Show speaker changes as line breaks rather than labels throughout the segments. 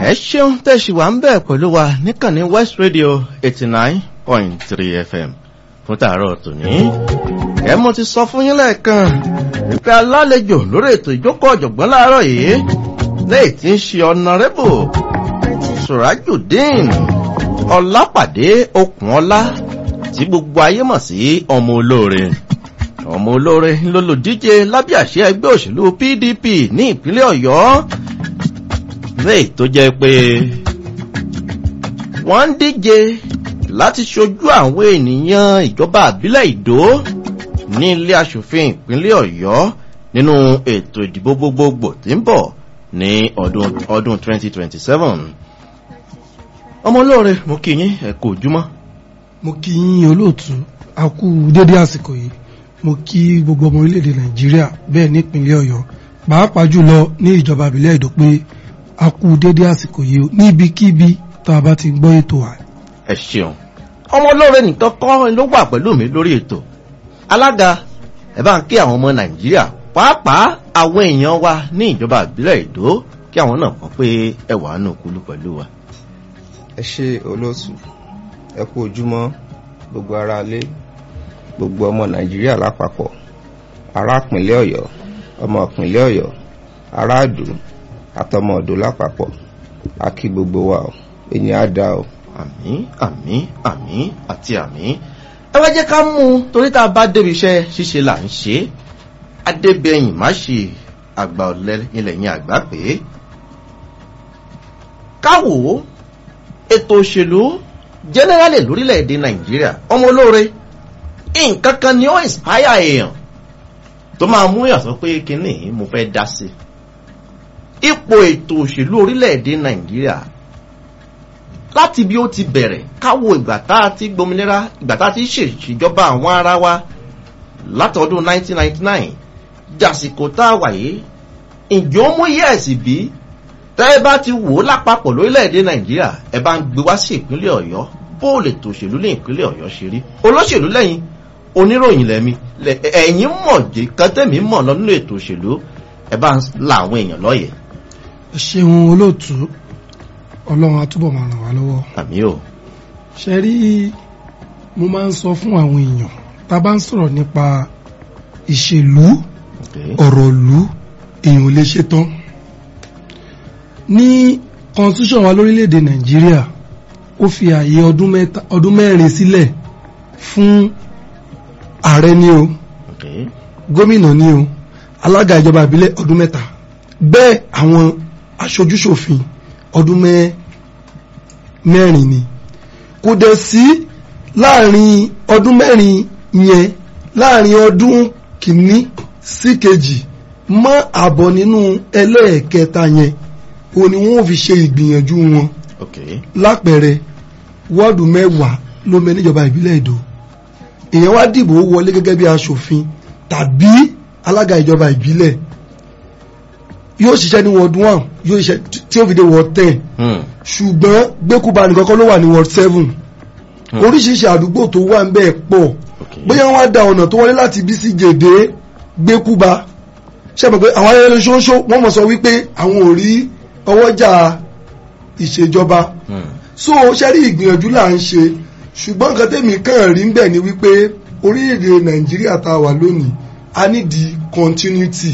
ẹ ṣeun tẹ̀sí wa ń bẹ̀ pẹ̀lú wa níkànnì west radio eighty nine point three fm fún tààrọ̀ tòní. ẹ mo ti sọ fún yín lẹ́ẹ̀kan wípé alálejò lórí ètò ìjókòó ọ̀jọ̀gbọ́n láàárọ̀ yìí lẹ́yìn tí ń ṣe ọ̀nàrẹ́bù surajudeen ọlápàdé okùnọlá tí gbogbo ayé mọ̀ sí ọmọ olóore ọmọ olóore lólùdíje lábẹ́ àṣẹ ẹgbẹ́ òṣèlú pdp ní ìpínlẹ̀ ọ̀yọ́ lẹ́yìn tó jẹ́ pé wọ́n ń díje láti ṣojú àwọn ènìyàn ìjọba àbílẹ̀ ìdó ní ilé asòfin ìpínlẹ̀ ọ̀yọ́ nínú ètò ìdìbò gbogbogbò tí ń bọ̀ ní ọdún ọdún 2027 ọmọ olóore mo kí yín ẹ kò júmọ́.
mo kí yín olóòtú a kú dédé àsìkò yìí mo kí gbogbo ọmọ orílẹ̀-èdè nàìjíríà bẹ́ẹ̀ nípínlẹ̀ ọ̀yọ́ pàápàá jùlọ ní ìjọba àbílẹ̀ ìdó pé a kú dédé àsìkò yìí níbikíbi tá a bá ti gbọ́ ètò wa.
ẹ ṣeun ọmọ olóore nìkan kọ́ ló wà pẹ̀lú mi lórí ètò alága ẹ bá ń kí àwọn ọmọ nàìjíríà pàápàá àwọn èèyàn wa ní ìjọba àbílẹ̀ ìdó kí àwọn náà mọ̀ pé ẹ wà nù kúlú pẹ̀lú wa.
ẹ ṣe olóòtú ẹ kú ojúmọ́ gbogbo ara lé gbogbo ọmọ nàìjíríà lápapọ̀ ará ìpínlẹ̀ ọ̀yọ́ ọmọ ìpínlẹ̀ ọ̀yọ́ ará àdó àtọmọ ọ̀dọ́ lápapọ̀ a kí gbogbo wa o èyí á dá o.
àmì àmì àmì àti àmì ẹ wá jẹ́ ká mú un torí tá a bá débi iṣẹ́ ṣíṣe là ń ṣe é adébẹ̀yìn má ṣe àgbà ọ̀lẹ́ ilẹ̀ yẹn àgbà pé káwò ètò òṣèlú jẹ́nẹ́rálì lórílẹ̀‐èdè nàìjíríà ọmọ olóore nǹkan kan ni ó inspire èèyàn tó máa mú èèyàn sọ pé kínní mo fẹ́ dá sí ipò ètò òṣèlú orílẹ̀‐èdè nàìjíríà láti bí ó ti bẹ̀rẹ̀ káwo ìgbà tá a ti gbominira ìgbà tá a ti ṣèṣìjọba àwọn ara wa látọdún 1999 jàsìkò tá a wà yìí ǹjẹ́ ó mú yẹ́ẹ̀sì bí tẹ́ ẹ bá ti wò ó lápapọ̀ lórílẹ̀‐èdè nàìjíríà ẹ bá ń gbé wá sí ìpínlẹ̀ ọ̀yọ́ bó lè tó òṣèlú ní ìpínlẹ̀ ọ̀yọ́ ṣe rí olóṣèlú lẹ́yìn oníròyìn lẹ́mi ẹ̀yìn mọ̀ jẹ́ kẹ́tẹ́mì mọ̀ lọ nínú ètò òṣèlú ẹ bá ń la àwọn èèyàn lọ́yẹ̀.
ẹ ṣeun olóòtú ọlọ́run àtúbọ̀ máa ràn wá lọ́wọ́.
àmì o.
ṣe rí mo máa ń sọ fún àwọn èèyàn tá a bá ń sọ̀rọ̀ nípa ìṣèlú ọ̀rọ̀ ìlú èèyàn ò lè ṣe tán ní constitution wa lórílẹ̀‐èdè nàìjíríà ó fi ààyè ọdún mẹ́rin sílẹ̀ fún ààrẹ ní o gómìnà ní o alága ìjọba ìbílẹ̀ ọdún mẹ́ta bẹ́ẹ̀ àwọn aṣojúṣòfin ọdún mẹ́rin ni kò dẹ̀ sí láàrin ọdún mẹ́rin yẹn láàrin ọdún kìíní sí kejì mọ́ àbọ̀ nínú ẹlẹ́ẹ̀kẹta yẹn o ni wọ́n fi ṣe ìgbìyànjú wọn lápẹẹrẹ wọ́ọ̀dù mẹ́wàá ló mẹ níjọba ìbílẹ̀ èdò èèyàn wá dìbò wọlé gẹ́gẹ́ bí aṣòfin tàbí alága ìjọba ìbílẹ̀ yóò ṣiṣẹ́ ní ward one yóò ṣiṣẹ́ tí ó fi dé ward ten ṣùgbọ́n gbẹ́kúba nìkan kọ́ ló wà ní ward seven oríṣiríṣi àdúgbò tó wà ń bẹ́ẹ̀ pọ̀ bóyá wọ́n á da ọ̀nà tó wọlé láti bí sí gèdè gbẹ́kúba ṣe mọ̀ pé àwọn ayẹyẹ ṣoṣo wọ́n mọ̀ sọ wípé àwọn ò rí ọwọ́jà ìṣèjọba so ṣẹ́rí ìgbìyànjú là ń ṣe ṣùgbọ́n nǹkan tẹ́mi kàn rí ń bẹ̀ ni wípé orílẹ̀-èdè nàìjíríà tá a wà lónìí a ní di continuity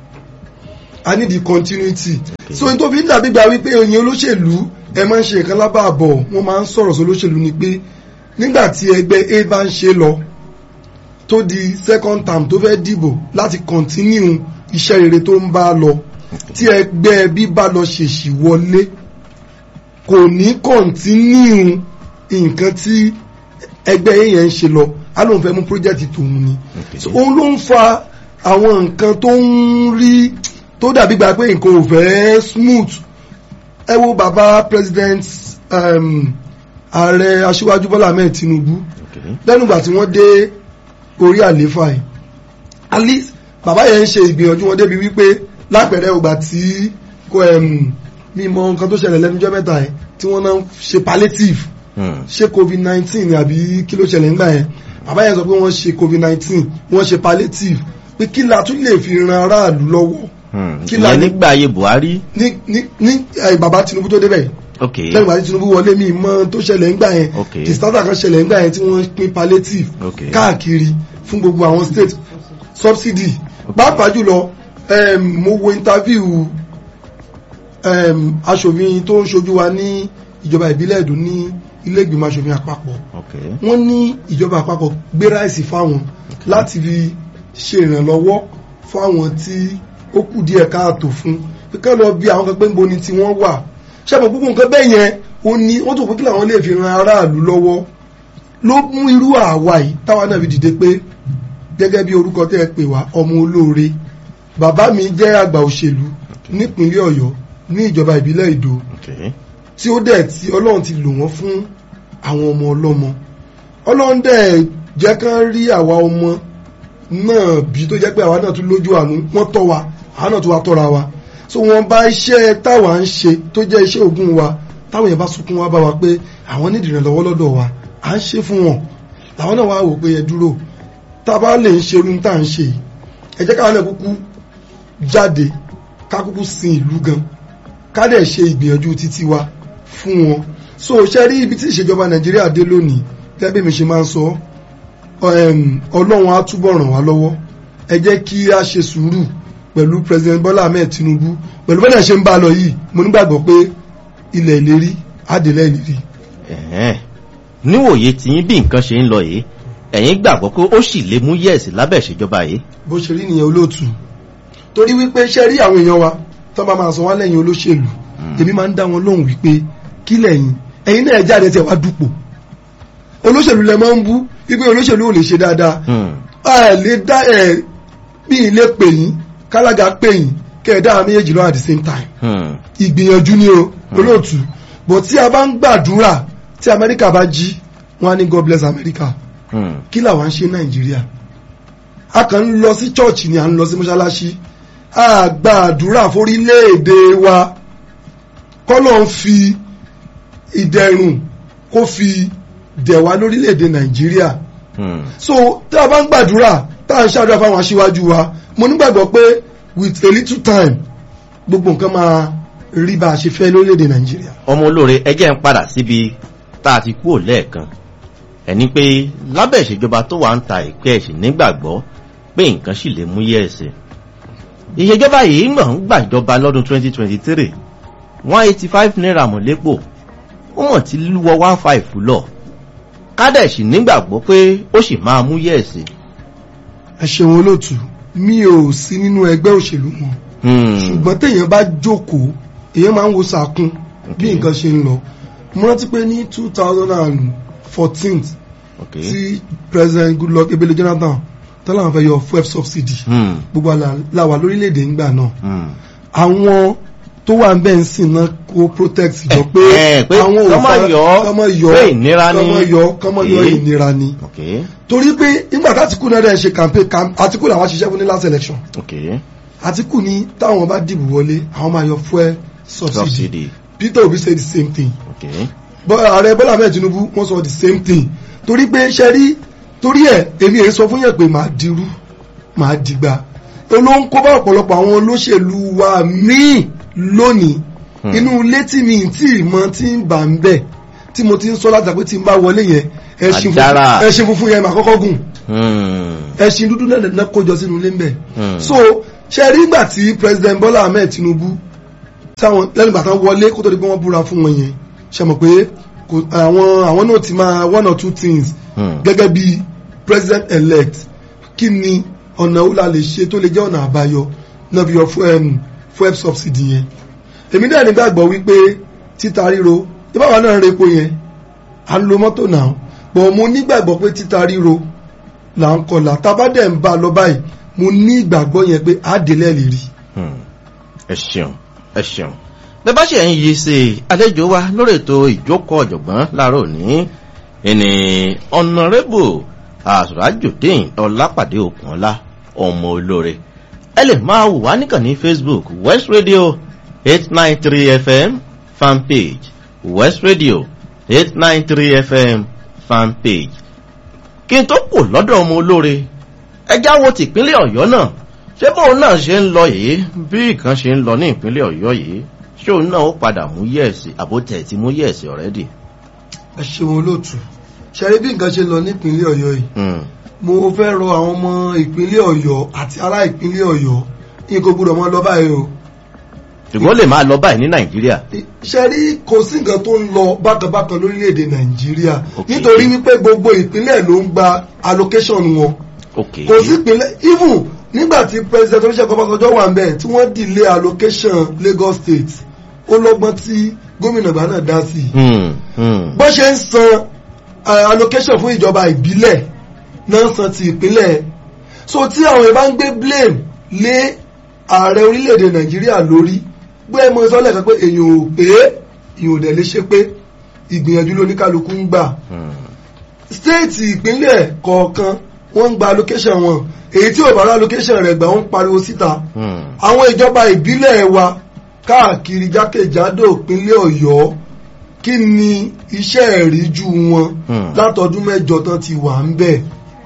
a ní di continuity okay. so n tó fi ń dàbí gba wípé oyin olóṣèlú ẹ máa ń ṣe nǹkan lábàbọ̀ wọ́n máa ń sọ̀rọ̀ sí olóṣèlú ni pé nígbà tí ẹgbẹ́ a bá ń ṣe lọ tó di second term tó fẹ́ dìbò láti continue iṣẹ́ rere tó ń bá lọ tí ẹgbẹ́ bí bá lọ ṣèṣì wọlé kò ní continue nǹkan tí ẹgbẹ́ yẹn ń ṣe lọ á lóun fẹ́ mú project tòun ni òun ló ń fa àwọn nǹkan tó ń rí tó dàbí gba pé nǹkan ò fẹ́ smooth ẹ wo bàbá president ààrẹ aṣíwájú bọ́lá ahmed tinubu lẹ́nu ìgbà tí wọ́n dé orí àléfà yìí at least bàbá yẹn ń ṣe ìgbìyànjú wọn débi wípé lápẹẹrẹ ògbà tí kò mímọ nǹkan tó ṣẹlẹ̀ lẹ́nujọ́ mẹ́ta yẹn tí wọ́n náà ṣe palliative ṣé covid nineteen àbí kí ló ṣẹlẹ̀ nígbà yẹn bàbá yẹn sọ pé wọ́n ṣe covid nineteen wọ́n ṣe palliative pé kí la tún lè fi ran aráàlú lọ́wọ́ Kí la
ìyẹn
ní-
nígbà ayé buhari
ní ní ní ẹ, bàbá Tinubu tó débẹ̀
ok
lẹ́yìn bàbá Tinubu wọlé mi mọ́ tó ṣẹlẹ̀ ńgbà yẹn
Ok.
disaster kan ṣẹlẹ̀ ńgbà yẹn tí wọ́n pín palliative
Ok.
káàkiri fún gbogbo àwọn state subsidy pàápàá jùlọ em, mo wo interview em, aṣòfin tó ń ṣojú wa ní ìjọba ìbílẹ̀ Èdó ní ilé ìgbìmọ̀ aṣòfin àpapọ̀
ok
wọ́n ní ìjọba àpapọ̀ gbé ráìsì fáwọn láti fi ṣe ìrànlọ́wọ́ fáwọn tí ó kù díẹ̀ káàtó fún pé ká lọ bí àwọn kan pé ń bo ni tí wọ́n wà ṣàbọ̀ gbogbo nǹkan bẹ́ẹ̀ yẹn ó ní wọ́n tó pé kí làwọn lè fi ran aráàlú lọ́wọ́ ló mú irú àwa yìí táwa náà fi dìde pé gẹ́gẹ́ bí orúkọ tẹ́ ẹ pè wá ọmọ olóore bàbá mi jẹ́ àgbà òṣèlú nípínlẹ̀ Ọ̀yọ́ ní ìjọba ìbílẹ̀ Ìdó
ok
tí ó dẹ̀ tí ọlọ́run ti lò wọ́n fún àwọn ọmọ ọlọ́mọ ọlọ́run dẹ̀ jẹ́ kán rí àwa ọmọ náà bí tó jẹ́ pé àwa náà tún lójú àánú wọ́n tọ́ wa àwa náà tún wá tọ́ra wa so wọ́n bá iṣẹ́ táwa ń ṣe tó jẹ́ iṣẹ́ ògùn wa táwọn yẹn bá sunkún wá bá wa pé àwọn nídìí ìrànlọ́wọ́ lọ́dọ̀ wa à ń ṣe fún wọn làwọn náà wá wò pé ẹ dúró tá a bá lè ń ṣerú tá à ń ṣe yìí ẹ jẹ́ káwọn náà kúkú jáde ká kúkú sin ìlú gan ká dẹ̀ ṣe ìgbìyànjú títí wa fún wọn so ṣe rí ibi tí ìṣèjọba nàìjíríà dé lónìí gẹ́gẹ́ bí mi ṣe máa ń sọ um, ọlọ́run á túbọ̀ ràn wá lọ́wọ́ ẹ jẹ́ kí a ṣe sùúrù pẹ̀lú president bola ahmed tinubu pẹ̀lú bẹ́ẹ̀ ṣe ń bá a lọ yìí mo nígbàgbọ́ pé ilẹ̀ ìlérí àdèlẹ̀ ìlérí
ẹ̀hẹ́n. níwòye tí yín bí nǹkan ṣe ń lọ yìí ẹ̀yin gbàgbọ́ pé ó sì lè mú yẹ̀sì lábẹ́ ìṣèjọba yìí
bó ṣe rí nìyẹn olóòtú torí wípé ṣe rí àwọn èèyàn wa tó bá máa sọ wá lẹ́yìn olóṣèlú èmi máa ń dá wọn lóhùn wípé kí lẹ́yìn ẹ̀yin náà jáde tẹ̀ wá dupò olóṣèlú lẹ máa ń bú wípé olóṣèlú ò lè ṣe dáadáa
Hmm.
ẹ lè dá ẹ bí ilé pè yín kálága pè yín kẹ́ ẹ dá àwọn méjèèjì lọ at the same time
Hmm.
ìgbìyànjú ni o olóòtú bọ̀ tí a bá ń gbàdúrà tí amẹ́ríkà bá jí wọn á ní god bless america
Hmm.
kí làwọn ń ṣe nàìjíríà a kàn ń lọ sí chọ́ọ̀chì ni à ń lọ sí mọ́ṣáláṣí a gbàdúrà forílẹ̀-èdè wa kọ́lọ̀ ń fi ìdẹ̀rùn kó fi dẹ̀ wá lórílẹ̀-èdè nàìjíríà
Hmm.
so tí a bá ń gbàdúrà tá à ń ṣàdúrà fáwọn aṣíwájú wa mo nígbàgbọ́ pé with a little time gbogbo nǹkan máa rí bá a ṣe fẹ́ lórílẹ̀-èdè nàìjíríà.
ọmọ olóore ẹjẹ́ ń padà síbi tá a ti kúrò lẹ́ẹ̀kan ẹni pé lábẹ́ ìṣèjọba tó wà ń ta ìpẹ́ ẹ̀sìn nígbàgbọ́ pé nǹkan sì lè mú yẹ̀sì ìṣèjọba yìí mọ̀ ń gbàjọba lọ́dún 2023 185 naira mọ̀lẹ́pọ̀ ó mọ̀ tí lúwọ 15 lọ kádẹ̀sì nígbàgbọ́ pé ó sì máa mú yẹ̀sì
ẹ ṣeun olóòtú mi ò sí nínú ẹgbẹ́ òṣèlú wọn ṣùgbọ́n téèyàn bá jókòó èèyàn máa ń wo sàkún bí
Okay.
nǹkan ṣe ń lọ mo rántí pé ní two thousand and fourteen
ok
tí president goodluck ebele jonathan tọ́lá àwọn fẹ́ yọ fuel subsidy
Hmm.
gbogbo àlà làwà lórílẹ̀‐èdè ńgbà náà
Hmm.
àwọn tó wà ń bẹ́ẹ̀ ń sìn náà kó protect jọ pé
Eh, pé
àwọn ò
kọ́mọ
fara-
yọ,
kọ́mọ yọ
pé ìnira ni.
kọ́mọ yọ kọ́mọ yọ
Eh.
ìnira ni
ok
torí pé nígbà tí Àtíkù náà dẹ̀ ṣe campaign cam- Àtíkù làwọn ṣiṣẹ́ fún ní last election
ok
Àtíkù ní táwọn bá dìbò wọlé àwọn máa yọ fuel subsidy
subsidy
Peter Obi say the same thing
ok
Bọ́- ààrẹ Bọ́lá Ahmed Tinubu wọ́n sọ the same thing torí pé ṣe rí torí ẹ̀ èmi èyí sọ fún yẹn pé màá dirú màá dìgbà olóhùn kó bá ọ̀pọ̀lọpọ̀ àwọn olóṣèlú wa míì lónìí
Hmm.
inú ilé tí mi tí ìmọ̀ tí ń bà ń bẹ̀ tí mo ti ń sọ láti pé tí ń bá wọlé yẹn ẹṣin
Àdára.
funfun- ẹṣin funfun yẹn màá kọ́kọ́ gùn
Hmm.
ẹṣin dúdú náà náà kójọ sínú ilé ń bẹ̀
Hmm.
so ṣe rí ìgbà tí president Bọ́lá Ahmed Tinubu táwọn lẹ́nu ìgbà tán wọlé kó tó di pé wọ́n búra fún wọn yẹn ṣe mọ̀ pé kò- àwọn àwọn náà ti máa one or two things
Hmm.
gẹ́gẹ́ bí president elect kí ni ọ̀nà ó la lè ṣe tó lè jẹ́ ọ̀nà àbáyọ náà fi yọ fuel fuel subsidy yẹn èmi náà nígbàgbọ́ wípé títa ríro ìbáwa náà ń repo yẹn à ń lo mọ́tò náà bọ̀ mo nígbàgbọ́ pé títa ríro là ń kọlà tábàdẹ̀ ń bá a lọ báyìí mo ní ìgbàgbọ́ yẹn pé àdélẹ̀ lè rí
Hmm. ẹ ṣeun ẹ ṣeun bẹ́ẹ̀ bá ṣe ń yí sí i àlejò wa lórí ètò ìjókòó ọ̀jọ̀gbọ́n láàárọ̀ ní ẹni ọ̀nàrẹ́bù àsùrájòdìn ọlápàdé òkùnọ́lá ọmọ olóore ẹ lè máa wò wá níkànnì facebook west radio eight nine three fm fanpage west radio eight nine three fm fanpage kí n tó kù lọ́dọ̀ ọmọ olóore ẹjá wo tìpínlẹ̀ ọ̀yọ́ náà ṣé bóun náà ṣe ń lọ yìí bí nǹkan ṣe ń lọ ní ìpínlẹ̀ ọ̀yọ́ yìí ṣé òun náà ó padà mú yẹ̀ẹ̀sì àbótẹ̀ tí mú yẹ̀ẹ̀sì ọ̀rẹ́dì.
ẹ ṣeun olóòtú ṣẹlẹ bí nǹkan ṣe lọ nípínlẹ̀ ọ̀yọ́ yìí mo fẹ́ rọ àwọn ọmọ ìpínlẹ̀ ọ̀yọ́ àti ará ìpínlẹ̀ ọ̀yọ́ yín kò gbúdọ̀ mọ́ lọ báyìí o
ṣùgbọ́n lè máa lọ báyìí ní nàìjíríà.
ṣe rí kò sí nǹkan tó ń lọ bákanbákan lórílẹ̀‐èdè nàìjíríà
Ok.
nítorí wípé gbogbo ìpínlẹ̀ ló ń gba allocation wọn
ok
kò sí ìpínlẹ̀ even nígbà tí president oníṣègùn ọbásanjọ́ wà ń bẹ̀ tí wọ́n delay allocation lagos state ó lọ́gbọ́n tí gómìnà ìgbà náà dá sí i
Hmm, hmm.
bó ṣe ń san eh, allocation fún ìjọba ìbílẹ̀ náà san ti ìpínlẹ̀ so tí àwọn ìbá ń gbé blame lé ààrẹ orílẹ̀-èdè nàìjíríà lórí gbé ẹmọ sọ́lẹ̀ kan pé èèyàn ò pé èèyàn ò dẹ̀ lè ṣe pé ìgbìyànjú lóníkálukú ń gbà
Hmm.
stéètì ìpínlẹ̀ kọ̀ọ̀kan wọ́n ń gba allocation wọn èyí tí ò bá rá allocation rẹ̀ gbà wọ́n ń pariwo síta
Hmm.
àwọn ìjọba ìbílẹ̀ wa káàkiri jákèjádò ìpínlẹ̀ ọ̀yọ́ kí ni iṣẹ́ ìríjú wọn
Hmm.
látọdún mẹ́jọ tán ti wà ń bẹ̀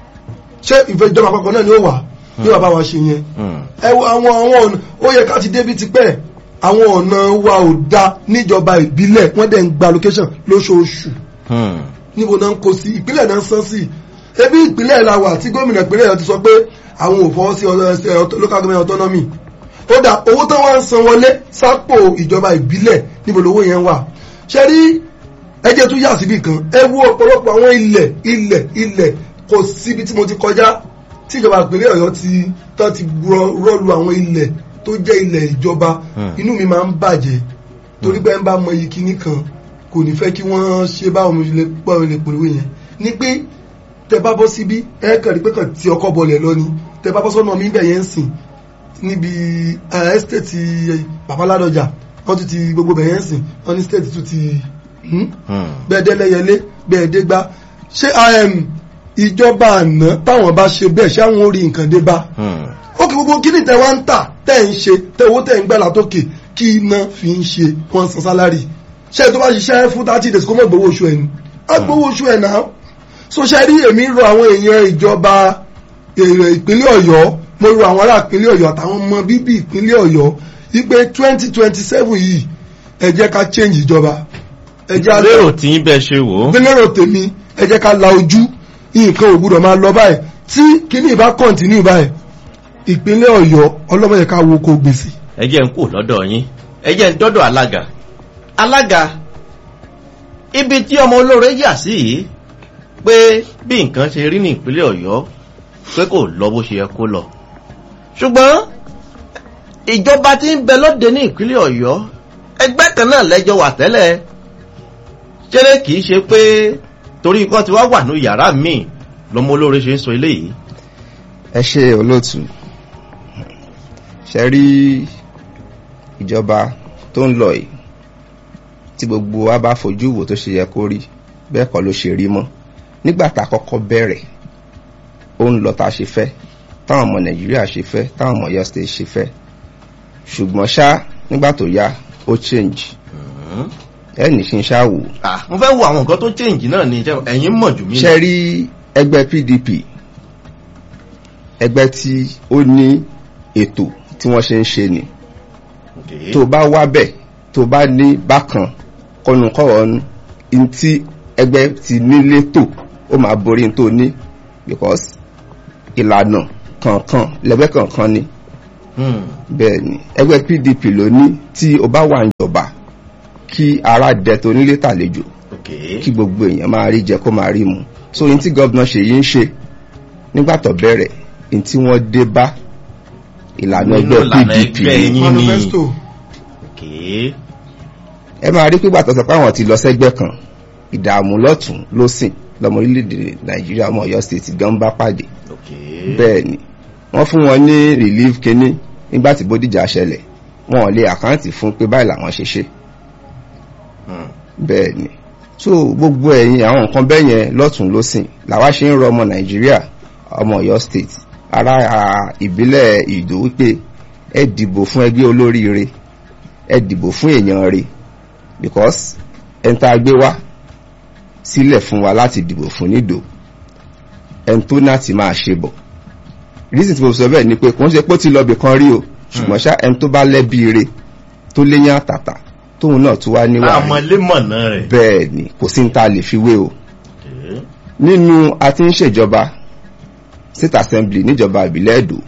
ṣé ìfẹ́ ìjọba àpapọ̀ náà ni ó wà ní bàbá wa ṣe yẹn
Hmm.
ẹ wo àwọn àwọn ọ̀nà ó yẹ ká ti débi tipẹ́ àwọn ọ̀nà wa ò da níjọba ìbílẹ̀ wọ́n dẹ̀ ń gba location lóṣooṣù
Hmm.
níbo náà ń kó sí ìpínlẹ̀ náà ń san sí ebi ìpínlẹ̀ la wà tí gómìnà ìpínlẹ̀ yẹn ti sọ pé àwọn ò fọwọ́ sí ọ̀dọ̀ ẹsẹ̀ ọ̀tọ̀- local government autonomy ó dà owó tán wá ń san wọlé sápò ìjọba ìbílẹ̀ níbo lówó yẹn wà ṣe rí ẹjẹ́ tún yà síbì kan ẹ wo ọ̀pọ̀lọpọ̀ àwọn ilẹ̀ ilẹ̀ ilẹ̀ kò síbi tí mo ti kọjá tí ìjọba ìpínlẹ̀ ọ̀yọ́ ti tán ti rọ- rọ́lu àwọn ilẹ̀ tó jẹ́ ilẹ̀ ìjọba
Hmm.
inú mi máa ń bàjẹ́ torí pé ẹ ń bá mọ iyì kíní kan kò ní fẹ́ kí wọ́n ṣe báwọn mo lè pọ̀ lè pòlówó yẹn ni pé tẹ bá bọ́ síbí ẹ kàn rí pé kàn tí ọkọ̀ bọlẹ̀ lọ ni tẹ bá bọ́ sọ́nà mi bẹ̀ yẹn ń sìn níbi ẹ́stéètì babaládọjà wọ́n tún ti gbogbo bẹ̀ yẹn ń sìn wọ́n ní stéètì tún ti hmm?
Hmm.
bẹ́ẹ̀ dẹ́lẹ́yẹlé bẹ́ẹ̀ dé gbá ṣé um, ìjọba àná táwọn bá ṣe bẹ́ẹ̀ ṣé àwọn orí nǹkan dé bá
Hmm.
ó kì gbogbo kí ni tẹ wá ń tà tẹ ń ṣe tẹ owó tẹ ń gbẹ́ látòkè kí iná fi ń ṣe wọ́n san sálárì ṣé tó bá ṣiṣẹ́ fún thirty days kó mọ̀ gbowó oṣù ẹ̀ ni á gbowó oṣù ẹ̀ náà so ṣe rí èmi rọ àwọn èèyàn ìjọba èrè ìpínlẹ̀ ọ̀yọ́ mo rọ àwọn ará ìpínlẹ̀ ọ̀yọ́ àtàwọn ọmọ bíbí ìpínlẹ̀ ọ̀yọ́ wípé twenty twenty seven yìí ẹ jẹ́ ká change ìjọba ẹ jẹ́ á
lérò tí ń bẹ ṣe wò ó.
gbẹ́lẹ́rò tèmi ẹ jẹ́ ká la ojú nǹkan ò gbúdọ̀ máa lọ báyìí tí kíní ìbá kọ̀ǹtínú báyìí ìpínlẹ̀ ọ̀yọ́ ọlọ́mọdé ká wo kó gbèsè.
ẹ jẹ́ ń kú lọ́dọ̀ yín ẹ jẹ́ ń dọ́dọ̀ alága alága ibi tí ọmọ olóore yà sí yìí pé bí nǹkan ṣe rí ní ìpínlẹ̀ ọ̀yọ́ pé kò lọ bó ṣe yẹ kó lọ ṣùgbọ́n ìjọba tí ń bẹ lóde ní ìpínlẹ̀ ọ̀yọ́ ẹgbẹ́ kan náà lẹ́jọ́ wà tẹ́lẹ̀ ṣeré kì í ṣe pé torí ikọ́ ti wá wà ní yàrá míì lọmọ olóore ṣe ń sọ eléyìí
ẹ ṣe olóòtú ṣe rí ìjọba tó ń lọ yìí tí gbogbo wa bá fojú wò tó ṣe yẹ kó rí bẹ́ẹ̀ kọ́ ló ṣe rí mọ́ nígbà tá a kọ́kọ́ bẹ̀rẹ̀ ó ń lọ tá a ṣe fẹ́ táwọn ọmọ nàìjíríà ṣe fẹ́ táwọn ọmọ Ọ̀yọ́ state ṣe fẹ́ ṣùgbọ́n ṣá nígbà tó yá ó change
Hmm.
ẹnì ṣe ń ṣá wò
Ah, mo fẹ́ wo àwọn nǹkan tó change náà ni ṣé ẹ̀yin mọ̀ jù mí lọ.
ṣe rí ẹgbẹ́ PDP ẹgbẹ́ tí ó ní ètò tí wọ́n ṣe ń ṣe ni
Okay.
tó bá wá bẹ̀ tó bá ní bákan kọnùkọ̀ọ̀nù in tí ẹgbẹ́ ti nílé tò ó máa borí in tó ní because ìlànà kankan lẹ́gbẹ́ kankan ni
Hmm.
bẹ́ẹ̀ ni ẹgbẹ́ PDP ló ní tí o bá wà níjọba kí ara dẹ tó nílé tàlejò
Okay.
kí gbogbo èèyàn máa rí jẹ kó máa rí mu so yín tí gọ́vnà Ṣèyí ń ṣe nígbà tó bẹ̀rẹ̀ yín tí wọ́n dé bá ìlànà
Nínú
ẹgbẹ́
ìlànà
PDP
ẹgbẹ́ yín. ni.
manifesto
Okay.
ẹ máa rí pípa tọ̀sọ̀ pé àwọn ti lọ sẹ́gbẹ́ kan ìdààmú lọ́tún lọ́sìn lọ́mọ orílẹ̀-èdè Nàìjíríà ọmọ Ọ̀yọ́ state gan bá pàdé
Okay.
bẹ́ẹ̀ ni wọ́n fún wọn ní relief kínní nígbà tí Bódìjà ṣẹlẹ̀ wọn ò lè àkáǹtì fún pé báyìí làwọn ṣe ṣe
Hmm.
bẹ́ẹ̀ ni so gbogbo ẹ̀yin àwọn nǹkan bẹ́ẹ̀ yẹn lọ́tún lọ́sìn làwa ṣe ń rọ ọmọ nàìjíríà ọmọ ọ̀yọ́ state ará a, ìbílẹ̀ ìdó wípé ẹ dìbò fún ẹgbẹ́ olóríire ẹ dìbò fún èèyàn rẹ̀ because ẹni tá a gbé wá sílẹ̀ fún wa láti dìbò fún nídò ẹni tó náà ti máa ṣe bọ̀ reason tí mo sọ bẹ́ẹ̀ ni pé kò ń ṣe pé ó ti lọ bì kan rí o ṣùgbọ́n ṣá ẹni tó bá lẹ́bi ire tó léyàn àtàtà tóun náà tún wá níwà rí
àmọ́lémọ̀nà rẹ̀.
bẹ́ẹ̀ ni kò sí ní ta lè fi wé o
Okay.
nínú a ti ń ṣèjọba state assembly níjọba ìbílẹ̀ èdò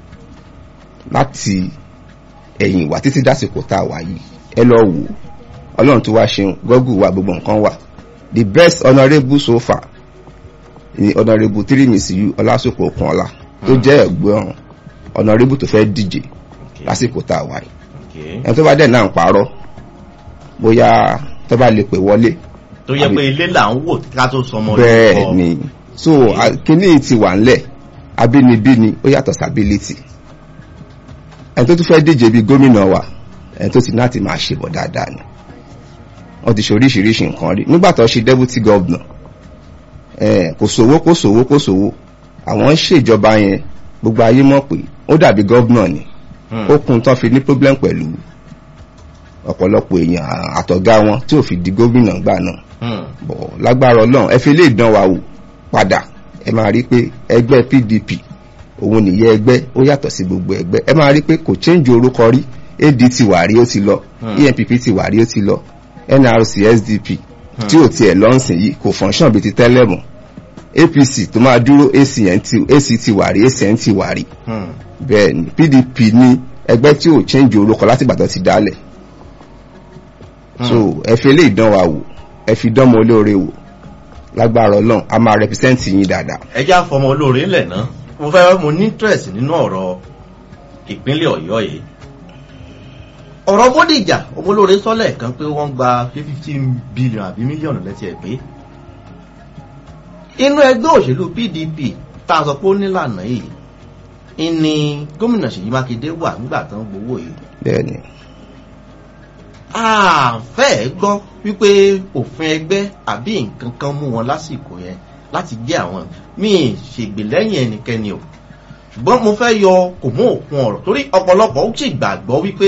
láti ẹ̀yìn wá títí dásìkò tá a wà yìí ẹ lọ wò ó ọlọ́run tó wá ṣeun gọ́gù wa gbogbo nǹkan wà the best honourable so far ni honourable tirimisiyu ọlásùpọ̀ okunola tó jẹ́ ẹ̀gbọ́n honourable tó fẹ́ díje
Okay.
lásìkò tá a wà yìí
Okay.
ẹni tó bá dẹ̀ náà ń parọ́ bóyá tó bá lè pè wọlé
tó yẹ
àbí-
pé ilé là ń wò ká tó sọmọ
bẹ́ẹ̀
lórúkọ.
ni so a- kíní ti wà ńlẹ̀ abínibí ni ó yàtọ̀ sábílítì ẹni tó tún fẹ́ díje bíi gómìnà wa ẹni tó ti náà ti máa ṣe bọ̀ dáadáa ni wọ́n ti ṣe oríṣiríṣi nǹkan rí nígbà tó ṣe deputy governor eh, kò sówó kò sówó kò sówó àwọn ń ṣèjọba yẹn gbogbo ayé mọ̀ pé ó dàbí governor ni
Hmm.
ó kún tán fi ní problem pẹ̀lú ọ̀pọ̀lọpọ̀ èèyàn àtọ̀gá wọn tí ò fi di gómìnà gbà náà
Hmm.
bọ̀ lágbára ọlọ́run ẹ fi lè dán wa wò padà ẹ máa rí pé ẹgbẹ́ pdp òun nìyẹn ẹgbẹ́ ó yàtọ̀ sí gbogbo ẹgbẹ́ ẹ máa rí pé kò change orúkọ rí ad ti wà rí ó ti lọ
Hmm.
enpp ti wà rí ó ti lọ nrc sdp
Hmm.
tí ò tiẹ̀ lọ́nsìn yìí kò function bíi ti tẹ́lẹ̀ mọ́ apc tó máa dúró acn ti ac ti wà rí acn ti wà rí
Hmm.
bẹ́ẹ̀ ni pdp ní ẹgbẹ́ tí ò change orúkọ láti ìgbà tó ti dálẹ̀ so ẹ fi lè dán wa wò ẹ fi dán mọ olóore wò lágbára ọlọ́run a máa represent yín dáadáa
ẹjá fọmọ olóore ńlẹ̀ náà mo fẹ́ mo ní interest nínú ọ̀rọ̀ ìpínlẹ̀ ọ̀yọ́ yìí ọ̀rọ̀ bódìjà ọmọ olóore sọ́lẹ̀ kan pé wọ́n gba fifteen billion àbí mílíọ̀nù lẹ́tí ẹ̀ pé inú ẹgbẹ́ òṣèlú pdp tá a sọ pé ó nílànà yìí ìní gómìnà ṣèyí mákindé wà nígbà tó ń gbowó yìí
bẹ́ẹ̀ ni
àfẹ́ gbọ́ wípé òfin ẹgbẹ́ àbí nǹkan kan mú wọn lásìkò yẹn láti jẹ́ àwọn míì ṣègbè lẹ́yìn ẹnikẹ́ni o ṣùgbọ́n mo fẹ́ yọ kò mú òkun ọ̀rọ̀ torí ọ̀pọ̀lọpọ̀ ó sì gbàgbọ́ wípé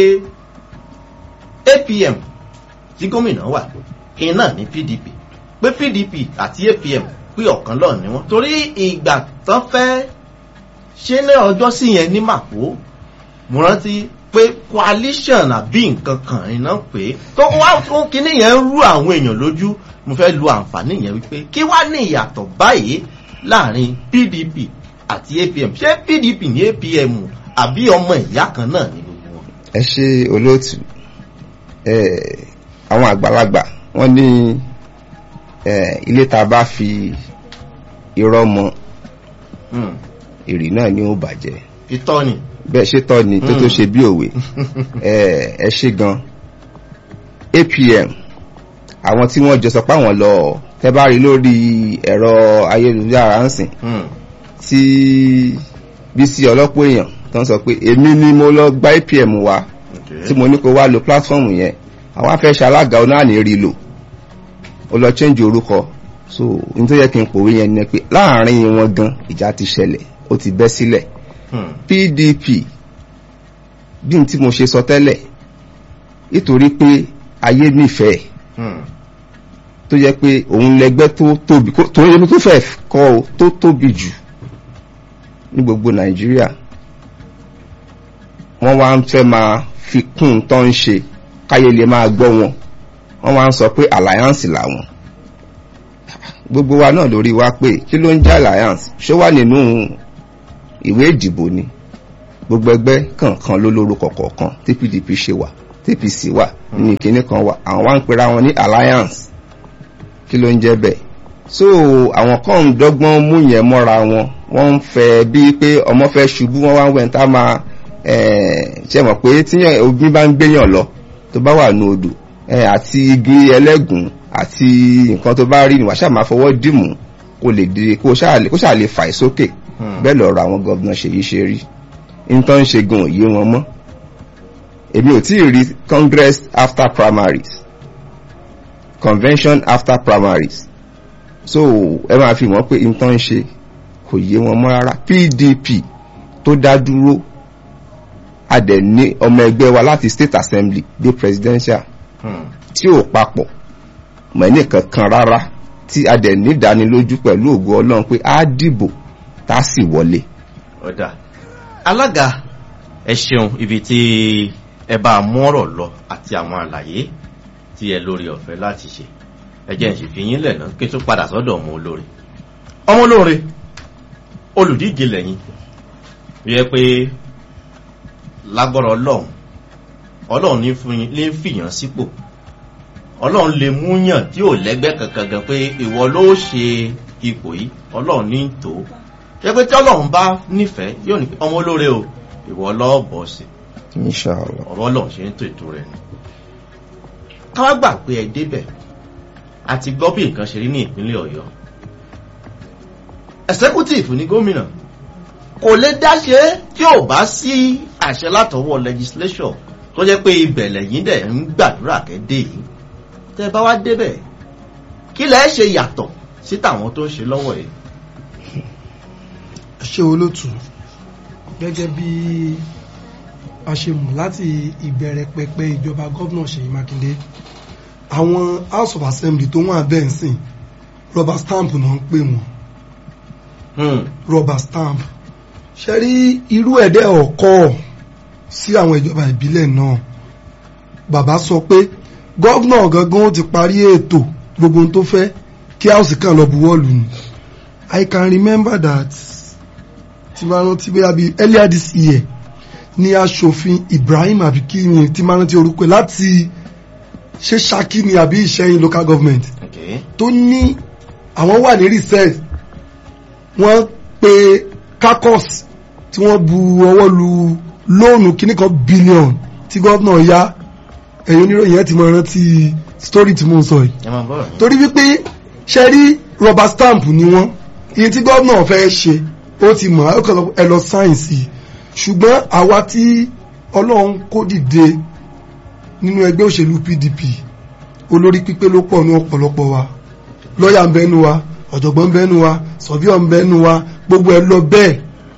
apm tí gómìnà wà iná ní pdp pé pdp àti apm pé ọ̀kan lọ́ọ̀ ni wọ́n torí ìgbà tán fẹ́ ṣe ní ọjọ́ sí yẹn ní màpó mo rántí pé coalition àbí nǹkan kan iná pé tó wá fún kinní yẹn ń rú àwọn èèyàn lójú mo fẹ́ lu àǹfààní yẹn wípé kí wá ní ìyàtọ̀ báyìí láàrin pdp àti apm ṣé pdp ní apm àbí ọmọ ìyá kan náà ní gbogbo wọn.
ẹ ṣe olóòtú ẹ àwọn àgbàlagbà wọ́n ní ẹ ilé tá a bá fi irọ́ mọ
Hmm.
èrè náà ni ó bàjẹ́
ìtọ́ ni.
bẹ́ẹ̀ ṣe tọ́ ni tó tó ṣe bí òwe ẹ ẹ ṣe gan apm àwọn tí wọ́n jọ sọ pé àwọn lọ tẹ́ bá rí lórí ẹ̀rọ ayélujára ń sìn
Hmm.
tí bísí ọlọ́pọ̀ èèyàn tó ń sọ pé èmi ni mo lọ gba apm wa
Okay.
tí mo ní kó wá lo platform yẹn àwọn afẹ́ ṣalága ọ náà ní rí lò ó lọ change orúkọ so n tó yẹ kí n pòwe yẹn ni pé láàrin wọn gan ìjà ti ṣẹlẹ̀ ó ti bẹ́ sílẹ̀
Hmm.
pdp bí n tí mo ṣe sọ tẹ́lẹ̀ nítorí pé ayé nífẹ̀ẹ́
Hmm.
tó yẹ pé òun lẹgbẹ́ tó tóbi kó- tó yẹ tó fẹ́ kọ́ ọ tó tóbi jù ní gbogbo nàìjíríà wọ́n wá ń fẹ́ máa fi kún un tó ń ṣe káyé lè máa gbọ́ wọn wọ́n wá ń sọ pé alliance làwọn gbogbo wa náà lórí wa pé kí ló ń jẹ́ alliance ṣó wà nínú ìwé ìdìbò ni gbogbo ẹgbẹ́ kọ̀ọ̀kan ló lórúkọ kọ̀ọ̀kan tí pdp ṣe wà tpc wà ní ìkíní kan wà àwọn wá ń pera wọn ní alliance kí ló ń jẹ́ bẹ́ẹ̀ so àwọn kan ń dọ́gbọ́n mú yẹn mọ́ra wọn wọ́n ń fẹ́ bíi pé ọmọ fẹ́ ṣubú wọ́n wá ń wẹ̀ ń tá máa eh, ṣe mọ̀ pé tí ogun bá ń gbéyàn lọ tó bá wà ní odò eh, àti igi ẹlẹ́gùn àti nǹkan tó bá rí ni wàá ṣáà máa fọwọ́ dìmú kó lè di kó ṣáà lè kó ṣáà lè fà í sókè
Hmm.
bẹ́ẹ̀ lọ̀rọ̀ àwọn gọ́vnà ṣèyí ṣe rí nǹkan ń ṣe gan òye wọn mọ́ èmi ò tí ì rí congress after primaries convention after primaries so ẹ máa fi mọ̀ pé nǹkan ń ṣe kò yé wọn mọ́ rárá pdp tó dá dúró a dẹ̀ ní ọmọ ẹgbẹ́ wa láti state assembly dé presidential
Hmm.
tí ò papọ̀ mọ̀ ní kankan rárá tí a dẹ̀ ní ìdánilójú pẹ̀lú ògo ọlọ́run pé á dìbò tá a sì wọlé
ọ̀dà alága ẹ ṣeun ibi tí ẹ bá mú ọ̀rọ̀ lọ àti àwọn àlàyé tí ẹ lórí ọ̀fẹ́ láti ṣe ẹ jẹ́ ń sì fi yín lẹ̀ náà kí n tún padà sọ́dọ̀ ọmọ olóore ọmọ olóore olùdíje lẹ́yìn yẹ pé lágbọ́rọ̀ ọlọ́run ọlọ́run ní fún yín- ní fìyàn sípò ọlọ́run lè mú yàn tí ò lẹ́gbẹ́ kankan gan pé ìwọ ló ṣe ipò yìí ọlọ́run ní tó yẹ pé tí ọlọ́run bá nífẹ̀ẹ́ yóò ní pé ọmọ olóore o ìwọ lọ́ọ̀bọ̀ sí
inshallah
ọ̀rọ̀ ọlọ́run ṣe ń tó ètò rẹ̀ ni káwá gbà pé ẹ débẹ̀ àti gbọ́ bí nǹkan ṣe rí ní ìpínlẹ̀ ọ̀yọ́ executive ní gómìnà kò lè dáṣe tí ò bá sí àṣẹ látọwọ́ legislation tó jẹ́ pé ibẹ̀ lẹ́yìn dẹ̀ ń gbàdúrà kẹ́dé yìí tẹ́ ẹ bá wá débẹ̀ kí lẹ́ ṣe yàtọ̀ sí tàwọn tó ń ṣe lọ́wọ́ yìí.
ṣe olótù gẹ́gẹ́ bí a ṣe mọ̀ láti ìbẹ̀rẹ̀ pẹpẹ ìjọba gómìnà Ṣèyí Mákindé àwọn House of Assembly tó wà bẹ́ẹ̀ ń sìn rubber stamp náà ń pè wọ́n
Hmm.
rubber stamp ṣe rí irú ẹ̀dẹ́ ọ̀kọ́ sí àwọn ìjọba ìbílẹ̀ náà bàbá sọ pé gọ́vnà gangan ó ti parí ètò gbogbo ohun tó fẹ́ kí house kan lọ buwọ́lù ni I can remember that tí máa rántí bóyá bíi earlier this year ní aṣòfin Ibrahim abikini tí máa rántí orúkọ ẹ̀ láti ṣe Ṣakí ni àbí Ìṣẹ́yìn local government
Okay.
tó ní àwọn wà ní research wọ́n pe kakos tí wọ́n bu ọwọ́ lu lóònù kìíní kan billion tí gọ́vnà ya ẹ̀yìn oníròyìn ẹ̀ ti mọ rántí story tí mo ń sọ yìí
ẹ máa bọ̀rọ̀ yín.
torí wípé ṣe rí rubber stamp ni wọ́n iye tí gọ́vnà fẹ́ ṣe ó ti mọ̀ ẹ lọ sáyẹ̀nsì ṣùgbọ́n àwa tí ọlọ́run kó dìde nínú ẹgbẹ́ òṣèlú PDP olórí pípé ló pọ̀ ní ọ̀pọ̀lọpọ̀ wa lọ́ọ̀yà ń bẹ́nu wa ọ̀jọ̀gbọ́n ń bẹ́nu wa sọ̀bíọ̀ ń bẹ́nu wa gbogbo ẹ̀ lọ bẹ́ẹ̀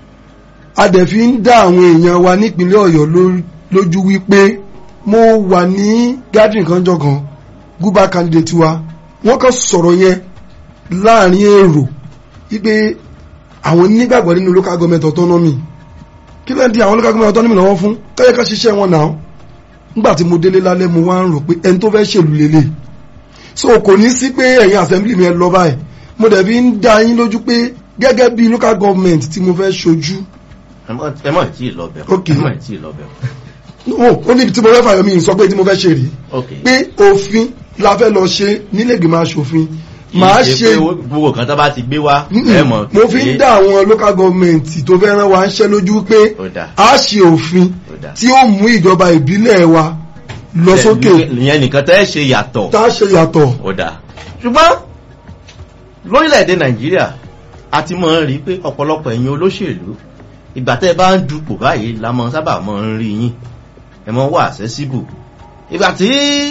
a dẹ̀ fi ń dá àwọn èèyàn wa nípínlẹ̀ ọ̀yọ́ ló- lójú wípé mo wà ní gathering kan jọ kan guba candidate wa wọ́n kàn sọ̀rọ̀ yẹn láàrin èrò wípé àwọn nígbàgbọ́ nínú local government autonomy kí ló ń di àwọn local government autonomy lọ́wọ́ fún kẹ́yẹ́ ká ṣiṣẹ́ wọn náà nígbà tí mo délé lálẹ́ mo wá ń rò pé ẹni tó fẹ́ ṣèlú lélẹ̀ so kò ní sí pé ẹ̀yin assembly mi ẹ lọ báyìí mo dẹ̀ fi ń dá yín lójú pé gẹ́gẹ́ bí local government tí mo fẹ́ ṣojú
ẹ mọ̀ ẹ mọ̀ tí ì lọ bẹ̀
Okay.
ẹ mọ̀ tí ì lọ bẹ̀
no ó níbi tí mo fẹ́ fàyọ mi sọ pé tí mo fẹ́ ṣe rí
ok
pé òfin la fẹ́ lọ ṣe nílẹ̀gbìmọ̀ aṣòfin màá
Kì í
ṣe
pé gbogbo kan tó bá ti gbé wá ẹ mọ̀
mo fi ń dá àwọn local government tó fẹ́ rán wa ń ṣẹ́ lójú pé
Ó dáa.
a ṣe òfin
Ó dáa.
tí ó mú ìjọba ìbílẹ̀ wa lọ sókè
ìyẹn nìkan tẹ́ ṣe yàtọ̀
tá a ṣe yàtọ̀
ó dáa ṣùgbọ́n lórílẹ̀‐èdè nàìjíríà a ti mọ̀ ń rí i pé ọ̀pọ̀lọpọ̀ ẹ̀yin olóṣèlú ìgbà tẹ́ ẹ bá ń dupò báyìí la mọ̀ sábà mọ̀ ń rí yín ẹ mọ̀ wà accessible ìgbà tí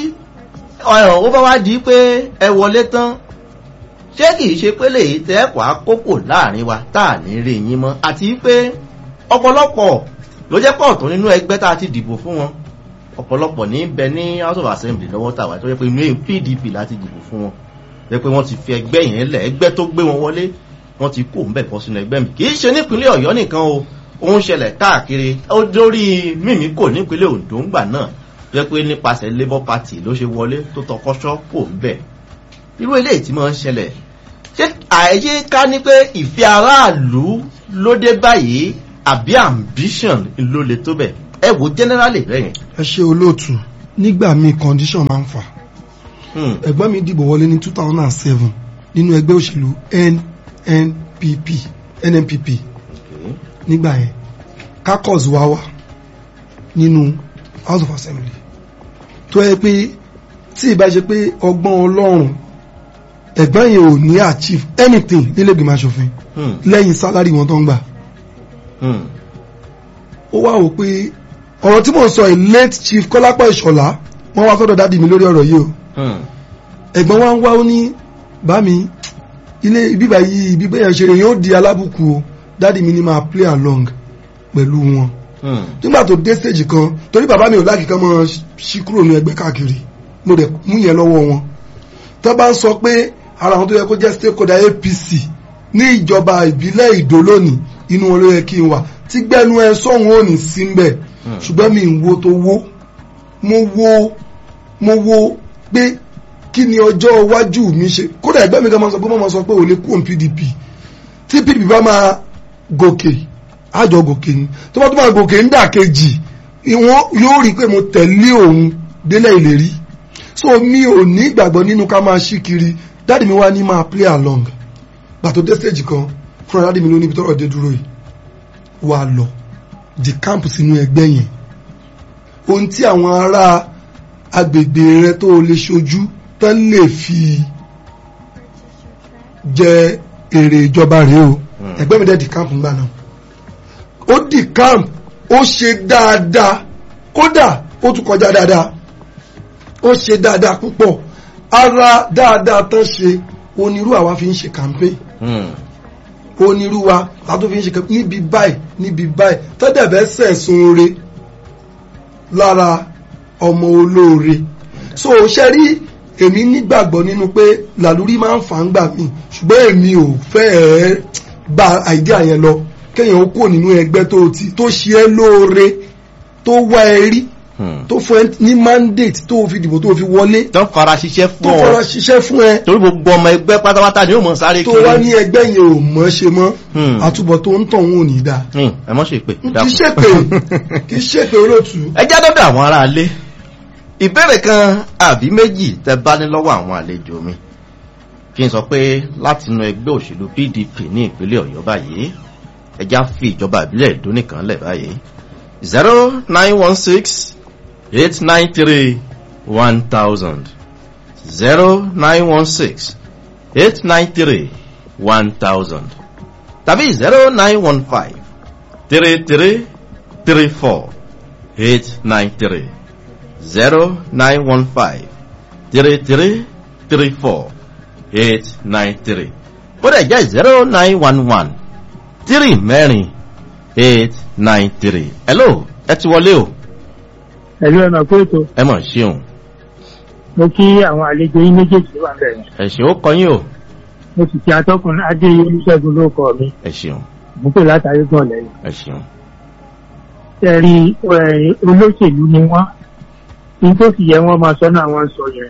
ọ̀rọ̀ ó bá wá di pé ẹ wọlé tán ṣé kìí ṣe pé lèyí tẹ́ ẹ̀kọ́ àkókò láàrin wa tá à ní rí yín mọ́ àti pé ọ̀pọ̀lọpọ̀ ló jẹ́ pọ̀ tó nínú ẹgbẹ́ tá a ti dìbò fún wọn ọ̀pọ̀lọpọ̀ ní bẹ ní house of assembly lọ́wọ́ tàwa tó yẹ pé inú pdp láti dìbò fún wọn yẹ pé wọ́n ti fi ẹgbẹ́ yẹn lẹ̀ ẹgbẹ́ tó gbé wọn wọlé wọ́n ti kó ńbẹ̀ bọ́ sínú ẹgbẹ́ mi kì í ṣe nípínlẹ̀ ọ̀yọ́ nìkan o òun ṣẹlẹ̀ káàkiri ó dórí mímí kò nípínlẹ̀ ondo ńgbà náà tó yẹ pé nípasẹ̀ labour party ló ṣe wọlé tó tọkọ́ṣọ́ kò ńbẹ̀ irú eléyìí tí máa ń ṣẹlẹ̀ ṣé àyè ká ní pé ìfẹ́ aráàlú ló dé báyìí àbí ambition ló le tó bẹ̀ ẹ wo generally bẹ́yẹn.
ẹ ṣe olóòtú nígbà míì condition máa ń fà
Hmm.
ẹ̀gbọ́n mi dìbò wọlé ní two thousand and seven nínú ẹgbẹ́ òṣèlú NNPP NNPP
Okay.
nígbà yẹn kakos wá wà nínú house of assembly tó yẹ pé tí ìbá ṣe pé ọgbọ́n ọlọ́run ẹ̀gbọ́n yẹn ò ní achieve anything nílé ìgbìmọ̀ asòfin
Hmm.
lẹ́yìn sálárì wọn tó ń gbà
Hmm.
ó wá wò pé ọ̀rọ̀ tí mò ń sọ yìí late chief kọ́lápọ̀ ìṣọ̀lá wọ́n wá sọ́dọ̀ dádì mi lórí ọ̀rọ̀ yìí o
Hmm.
ẹ̀gbọ́n wa ń wá ó ní bá mi ilé bíbá yìí bíbá yẹn ṣe yóò di alábùkù o dádì mi ní máa play along pẹ̀lú wọn
Hmm.
nígbà tó dé stage kan torí bàbá mi ò láàkì kan mọ́ ṣí kúrò ní ẹgbẹ́ káàkiri mo dẹ̀ mú yẹn lọ́wọ́ wọn tó bá ń sọ pé ara àwọn tó yẹ kó jẹ́ stakeholder APC ní ìjọba ìbílẹ̀ ìdó lónìí inú wọn ló yẹ kí n wà tí gbẹnu ẹ sọ̀hún ò ní sí ń bẹ̀ ṣùgbọ́n mi ń wo tó wó mo wo mo wo pé kí ni ọjọ́ iwájú mi ṣe kódà ẹgbẹ́ mi kan máa sọ pé wọ́n máa sọ pé ò lè kú òun PDP tí PDP bá máa gòkè àjọ gòkè ni tó bá tó máa gòkè ń dà kejì ìwọ́n yóò rí i pé mo tẹ̀lé òun délẹ̀ ìlérí so mi ò ní ìgbàgbọ́ nínú ká máa ṣí kiri dáàdì mi wá ní máa play along gbàtò dé stage kan fúnra dáàdì mi ló níbi tọ́rọ̀ dé dúró yìí wà lọ di camp sínú ẹgbẹ́ yẹn ohun tí àwọn ará agbègbè rẹ tó o lè ṣojú tán lè fi jẹ èrè ìjọba rèé o ẹgbẹ́ mi dẹ̀ di camp ńgbà náà ó di camp ó ṣe dáadáa kódà ó tún kọjá dáadáa ó ṣe dáadáa púpọ̀ ara dáadáa tán ṣe onírú àwa fi ń ṣe campaign onírú wa látó fi ń ṣe campaign níbi báyìí níbi báyìí tọ́dẹ̀bẹ́ sẹ̀sùn oore lára ọmọ olóore so ṣe rí èmi nígbàgbọ́ nínú pé làlúrí máa ń fà ń gbà mí ṣùgbọ́n èmi ò fẹ́ ẹ̀ gba àìdíà yẹn lọ kéèyàn ó kúrò nínú ẹgbẹ́ tó ti tó ṣe é lóore tó wá ẹ rí tó fún ẹ ní mandate tó fi dìbò tó fi wọlé
tó ń fara ṣiṣẹ́
tó
fún
fara
ọ
ṣiṣẹ́ fún ẹ
torí gbogbo ọmọ ẹgbẹ́ pátápátá ni ó mọ̀ sáré
tó
kiri
wá ní ẹgbẹ́ yẹn ò mọ̀ ṣe mọ́
Hmm.
àtúbọ̀ tó ń tàn wọn ò ní dáa
Hmm, ẹ mọ́ ṣe pé
kì í ṣèpè kì í ṣèpè olóòtú
ẹ já dọ́dọ̀ àwọn aráalé ìbéèrè kan àbí méjì tẹ bá ní lọ́wọ́ àwọn àlejò mi kí n sọ pé látinú ẹgbẹ́ òṣèlú PDP ní ìpínlẹ̀ Ọ̀yọ́ báyìí ẹ já fi ìjọba ìbílẹ̀ Èdó nìkan lẹ̀ báyìí zero nine one six eight nine three one thousand zero nine one six eight nine three one thousand tàbí zero nine one five three three three four eight nine three zero nine one five three three three four eight nine three ó dẹ̀ jẹ́ zero nine one one three mẹ́rin eight nine three hello ẹ ti wọlé o
ẹ̀lú ẹ̀mọ̀ pé ètò
ẹ mọ̀ ṣeun
mo kí àwọn àlejò yín méjèèjì wà bẹ̀rẹ̀
ẹ ṣeun ó kọyín o
mo sì kí atọ́kùn adé olùṣègùn ló kọ mi
ẹ ṣeun
mo pè látàrí gan lẹ́yìn
ẹ ṣeun
ẹ̀rí ẹ̀, olóṣèlú ni wọ́n ní tó sì yẹ wọ́n máa sọ́nà àwọn sọ yẹn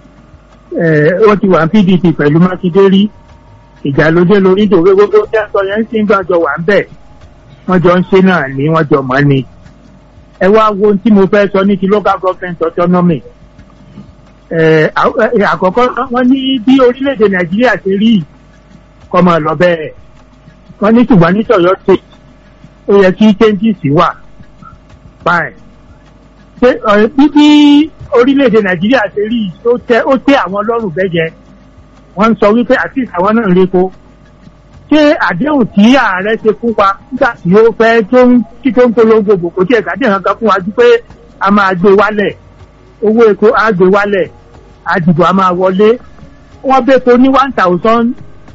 ẹ̀, wọ́n ti wà ní PDP pẹ̀lú Mákindé rí ìjà ló dé lórí ìdòwe gbogbo tí a sọ yẹn ń sìn gbàjọ wà ń bẹ̀ wọ́n jọ ń ṣe náà ní wọ́n jọ mọ́ ni ẹ wá wo ohun tí mo fẹ́ sọ ní ti local government autonomy ẹ̀, à- ẹ̀, àkọ́kọ́ wọ́n ní bí orílẹ̀-èdè Nàìjíríà ṣe rí yìí, kọ́ máa lọ bẹ́ẹ̀ wọ́n ní ṣùgbọ́n ní tọ̀yọ́ state ó yẹ kí changes wà báyìí ṣé ọ̀rẹ́ bí bí orílẹ̀-èdè nàìjíríà ṣe rí yìí, ó tẹ́ ó tẹ́ àwọn lọ́rùn bẹ́jẹ wọ́n ń sọ wípé àti àwọn náà ń lépo ṣé àdéhùn tí ààrẹ ṣe fún wa nígbà tí ó fẹ́ tó ń tí tó ń polongo bò kò tí ẹ̀ka dé nǹkan fún wa ju pé a máa gbé wálẹ̀ owó epo á gbé wálẹ̀ àdìbò a máa wọlé wọ́n bẹ́ẹ̀ ní one thousand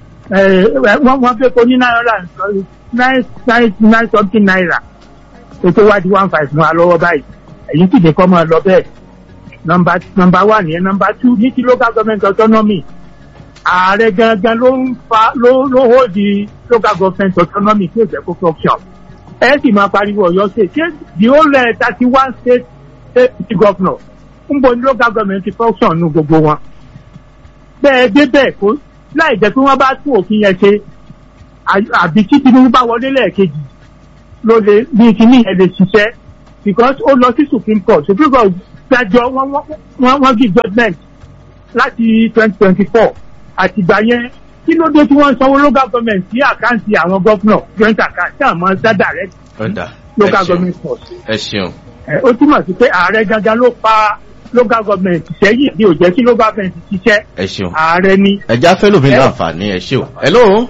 wọ́n wọ́n bẹ́ẹ̀ ní nine hundred and nine nine nine something naira ètò wa di one five mú wa lọ́wọ́ báyìí èyí sì ní kọ́ máa lọ bẹ́ẹ̀ nọmba nọmba one yẹn nọmba two ní ti local government autonomy ààrẹ gangan ló ń fa ló ló hold the local government autonomy tí ó jẹ́ kó function ẹ sì máa pariwo Ọ̀yọ́ state ṣé the whole thirty one state state governor ń bo ní local government ti function nu gbogbo wọn bẹ́ẹ̀ débẹ̀ kó láì jẹ́ pé wọ́n bá tún òfin yẹn ṣe à- àbí tí Tinubu bá wọlé lẹ́ẹ̀kejì ló lè ní kíní yẹn lè ṣiṣẹ́ because ó lọ sí Supreme Court Supreme Court dájọ́ wọ́n wọ́n wọ́n give judgement láti twenty twenty four àtìgbà yẹn kí ló dé tí wọ́n ń sanwó local government sí àkáǹtì àwọn governor joint account tí àwọn dá direct
ọ̀dà ẹ
local
ṣeun
government force
ẹ ṣeun
ẹ, ó túmọ̀ sí pé ààrẹ gangan ló pa local government sẹ́yìn ní ò jẹ́ kí local government ṣiṣẹ́
ẹ ṣeun
ààrẹ ni
ẹ já fẹ́ lómi
Ẹ-
láǹfààní ẹ ṣeun hello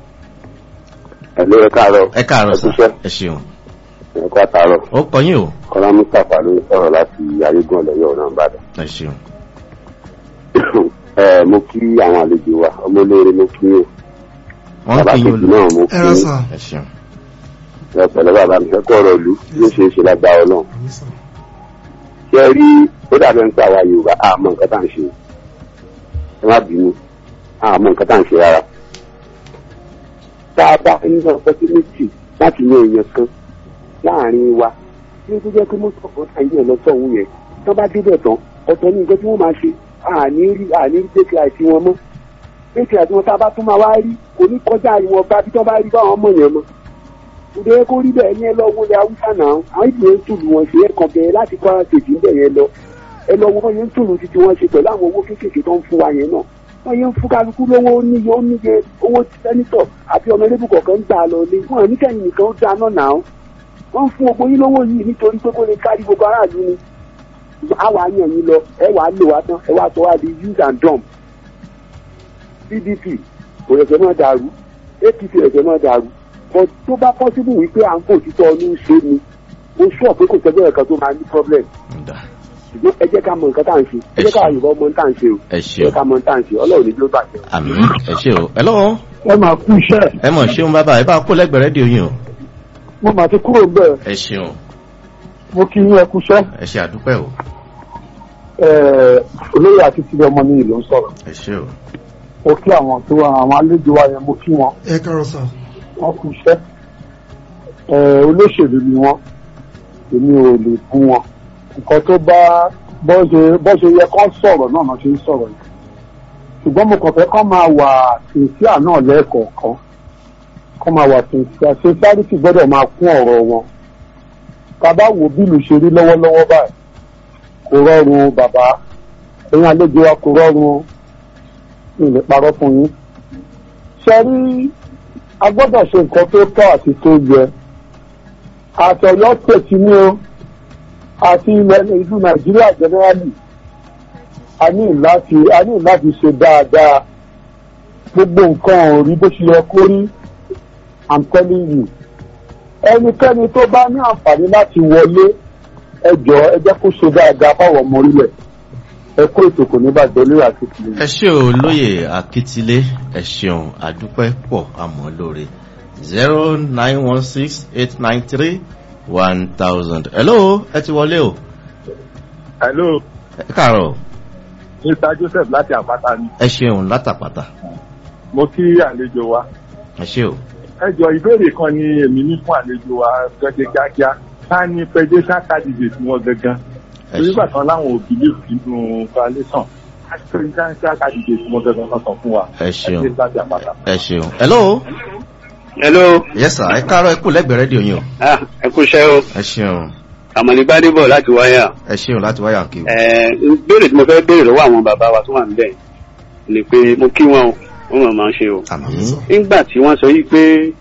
ẹ̀lú ẹ káàárọ̀
ẹ káàárọ̀ sà
Ẹ kúṣẹ́.
ẹ ṣeun
ẹ̀kọ́ àtàárọ̀
ó kọyín o
kọ́lá mustapha ló ń sọ̀rọ̀ láti ayégun ọ̀lẹ́yọ̀ ọ̀nà ìbàdàn.
ẹ ṣeun
ẹ mo kí àwọn àlejò wa ọmọ olóore mo kí yín
wọ́n
bàbá
kí yín
kejì
olú
náà mo kí
ẹ rà
yín
sà
ẹ ṣeun
ẹ pẹ̀lẹ́ bàbá mi fẹ́ kọ́ ọ̀rọ̀ ìlú yóò ṣe é ṣe lágbára náà. ṣé ẹ rí ó dàbẹ̀ ń pẹ́ àwa yorùbá àmọ́ nǹkan tá à ń ṣe ẹ má bínú àmọ́ nǹkan tá à ń ṣe rárá. tá a bá ní opportunity láti yan èèyàn kan láàrin wa tí ó tó jẹ́ pé mọ́tò ọ̀kan tá ìyẹn lọ sọ̀hún yẹn tó bá débẹ̀ tán ọ̀tọ̀ ní nǹkan tí wọ́n máa ṣe àní rí àní rí tẹ́kì àìsí wọn mọ́ tẹ́kì àti wọn tá a bá tún máa wá rí kò ní kọjá ìwọ̀n bá bí tó bá rí báwọn ọmọ yẹn mọ́ òde kó rí bẹ́ẹ̀ ní ẹ lọ wọlé haúsá náà àwọn ìdílé ń tùlù wọn ṣe é kàn bẹ́ẹ̀ láti kọ́ tètè ń bẹ̀ yẹn lọ ẹ lọ wọ́n yẹn ń tùlù títí wọ́n ṣe pẹ̀lú àwọn owó kéékèèké tó ń fún wa yẹn náà wọ́n yẹn ń fún kálukú lówó níye ó níye owó sẹ́nitọ̀ àti ọmọ ẹlẹ́bù kọ̀ọ̀kan ń gbà lọ lé wọn níkẹyìn nìkan ó dáná náà wọ́n ń fún gbogbo yín lówó yìí nítorí pé kó lè kárí gbogbo aráàlú ni àwa yàn yín lọ ẹ wàá lò wá tán ẹ wàá sọ wá di use and dump pdp kò rẹ̀sẹ̀ náà dàrú apc rẹ̀sẹ̀ náà dàrú but tó bá possible wípé à ń kó òtítọ́ ọdún ṣe ni mo sọ pé kò sẹ́gbẹ́ ẹ̀kan tó máa ní problem
Ǹda.
ṣùgbọ́n ẹ jẹ́ ká mọ nǹkan tá à ń ṣe ẹ jẹ́ ká yorùbá mọ tá à ń ṣe o
ẹ
ẹ
ṣeun
jẹ́ ká mọ tá à ń ṣe ọlọ́run ní ló bàjẹ́.
àmì ẹ ṣe o ẹ lọ́wọ́
ẹ máa kú iṣẹ́
ẹ mọ̀ ṣeun bàbá ẹ bá kó lẹ́gbẹ̀ẹ́ rédíò yín o
mo máa ti kúrò bẹ́ẹ̀
ẹ ṣeun
mo kí yín ẹ kú iṣẹ́
ẹ ṣe àdúpẹ́ o
olóyè àti tìrẹ ọmọ ní ìlú ń sọ̀rọ̀
ẹ ṣe o
mo kí àwọn tó àwọn àlejò wa yẹn mo kí wọn
ẹ káàárọ̀ sà
wọn kú iṣẹ́ olóṣèlú ni wọn èmi ò lè bú wọn nǹkan tó bá bó ṣe bó ṣe yẹ kán sọ̀rọ̀ náà náà ṣe ń sọ̀rọ̀ yìí ṣùgbọ́n mo kàn fẹ́ kán máa wà sincere náà lẹ́ẹ̀kọ̀ọ̀kan kán máa wà sincere sincerity gbọ́dọ̀ máa kún ọ̀rọ̀ wọn bàbá wo bí ìlú ṣe rí lọ́wọ́lọ́wọ́ báyìí kò rọrùn o, bàbá ẹ̀yin àlejò wa kò rọrùn o. mi ò lè parọ́ fún yín ṣe rí a gbọ́dọ̀ ṣe nǹkan tó tọ́ àti tó yẹ àtọ̀yọ́ tètè ní o àti ilẹ̀ ìlú nàìjíríà generally a ní láti a ní láti ṣe dáadáa gbogbo nǹkan ò rí bó ṣe yẹ kó rí i'm telling you ẹnikẹ́ni tó bá ní àǹfààní láti wọlé ẹ jọ̀ọ́ ẹ jẹ́ kó ṣe dáadáa fáwọn ọmọ orílẹ̀ ẹ kó ètò kò ní bàjẹ́ lórí àti tìlẹ̀.
ẹ ṣe o lóye akítílé ẹ ṣeun àdúpẹ́ pọ̀ àmọ́ lóore zero nine one six eight nine three one thousand hello ẹ ti wọlé o
hello
ẹ káàárọ̀
mr joseph láti àpáta ni
ẹ ṣeun látàpàtà
mo kí àlejò wa
ẹ ṣe o
ẹ jọ ìbéèrè kan ni èmi ní fún àlejò wa gẹ́gẹ́ kíákíá ká ní presidential candidate wọn gangan
ẹ
torí
ṣe
bàtàn láwọn ò believe nínú coalition presidential candidate wọn gangan kan sọ fún wa
ẹ ṣeun
ẹ ṣe láti àpáta.
ẹ ṣeun hello
hello
yes sir ẹ káàárọ̀ ẹ kú lẹ́gbẹ̀ẹ́ rédíò yín o
ah ẹ kú iṣẹ́ o
ẹ ṣeun
àmọ̀lí gbádébọ̀ láti wáyà
ẹ ṣeun láti wáyà kí o
ẹ béèrè tí mo fẹ́ béèrè lọ́wọ́ àwọn bàbá wa tó wà níbẹ̀ ni pé mo kí wọn o wọn mọ̀ máa ń ṣe o
àmì
nígbà tí wọ́n sọ yìí pé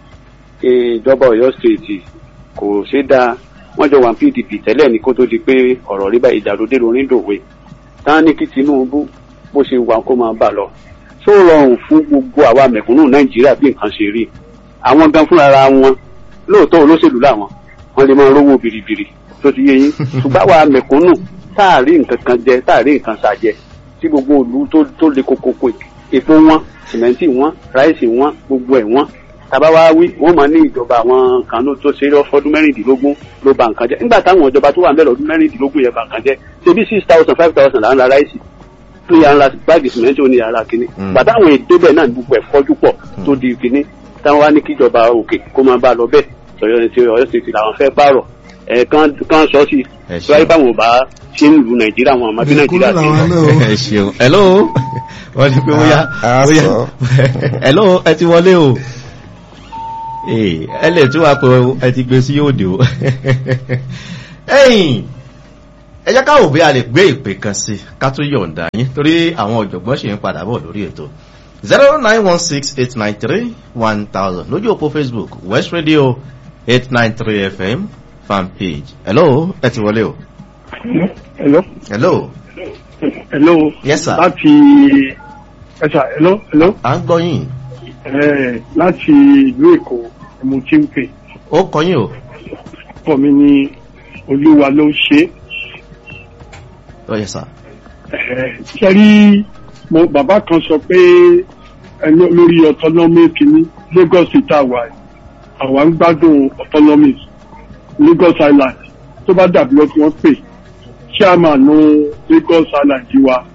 ìjọba ọ̀yọ́ stéètì kò ṣe dáa wọ́n jọ wà ní pdp tẹ́lẹ̀ ní kó tó di pé ọ̀rọ̀ rí bá ìdàrúdé lórí dòwe táwọn ní kí tinubu bó ṣe wà kó máa bà lọ tó rọrùn fún gbogbo àwa mẹ̀kúnnù nàìjíríà bí nǹkan ṣe rí àwọn gan fúnra wọn lóòótọ́ olóṣèlú làwọn wọ́n lè máa rówó biribiri tó ti yé yín ṣùgbọ́n àwa mẹ̀kúnnù táàrí nǹkan kan jẹ táàrí nǹkan ṣàjẹ tí gbogbo òlu tó tó le kokoko epo wọn sìmẹ́ntì wọn ráìsì wọn gbogbo ẹ̀ wọn tàbá wá wí wọ́n máa ní ìjọba àwọn kan ló tó ṣe é fọdún mẹ́rìndínlógún ló ba nǹkan jẹ́ nígbà táwọn ìjọba tó wà ń bẹ̀rẹ̀ ọdún mẹ́rìndínlógún yẹn ba nǹkan jẹ́ ṣe bí six thousand five thousand là ń ra ráìsì tó yà ń ra báàgì sìmẹ́ntì ó ní yàrá kínní
Mm.
bàtà àwọn èdè bẹ́ẹ̀ náà ní gbogbo ẹ̀ fọ́jú pọ̀ tó di kínní táwọn wá ní kíjọba òkè kó máa bá a lọ bẹ́ẹ̀ sọ̀rọ̀ ní ti ọ̀yọ́ state làwọn fẹ́ pààrọ̀ ẹ̀ kan kan sọ sí
ẹ
tó wáyé
ṣeun
báwọn ò bá ṣe ń lu nàìjíríà wọn àmọ́ bí nàìjíríà ti ń lọ.
làwọn náà o.
ẹ ṣeun hello wọ́n ti pé bóyá
a
bóyá
sọ.
hello ẹ ti wọlé o Ee, ẹ lè tún wá pé ẹ ti gbé sí òde o ẹ̀yìn ẹ jẹ́ káwò bí a lè gbé ìpè kan sí ká tó yọ̀ǹda yín torí àwọn ọ̀jọ̀gbọ́n ṣe ń padà bọ̀ lórí ètò zero nine one six eight nine three one thousand lójú òpó facebook west radio eight nine three fm fan page hello ẹ ti wọlé o
hello
hello
hello
yes sir
láti ẹ̀sà hello hello
à ń gbọ́ yín
ẹ̀ láti ìlú èkó ni mo ti ń pè
ó kọ́ yín o
pọ̀ mi ní olúwa ló ń ṣe
ó yẹ sà
é ṣe rí mo bàbá kan sọ pé ẹni lórí autonomy kìíní lagos state àwa yìí, àwa ń gbádùn autonomy lagos island tó bá dàbí lọ tí wọ́n pè chairman lagos island yìí wa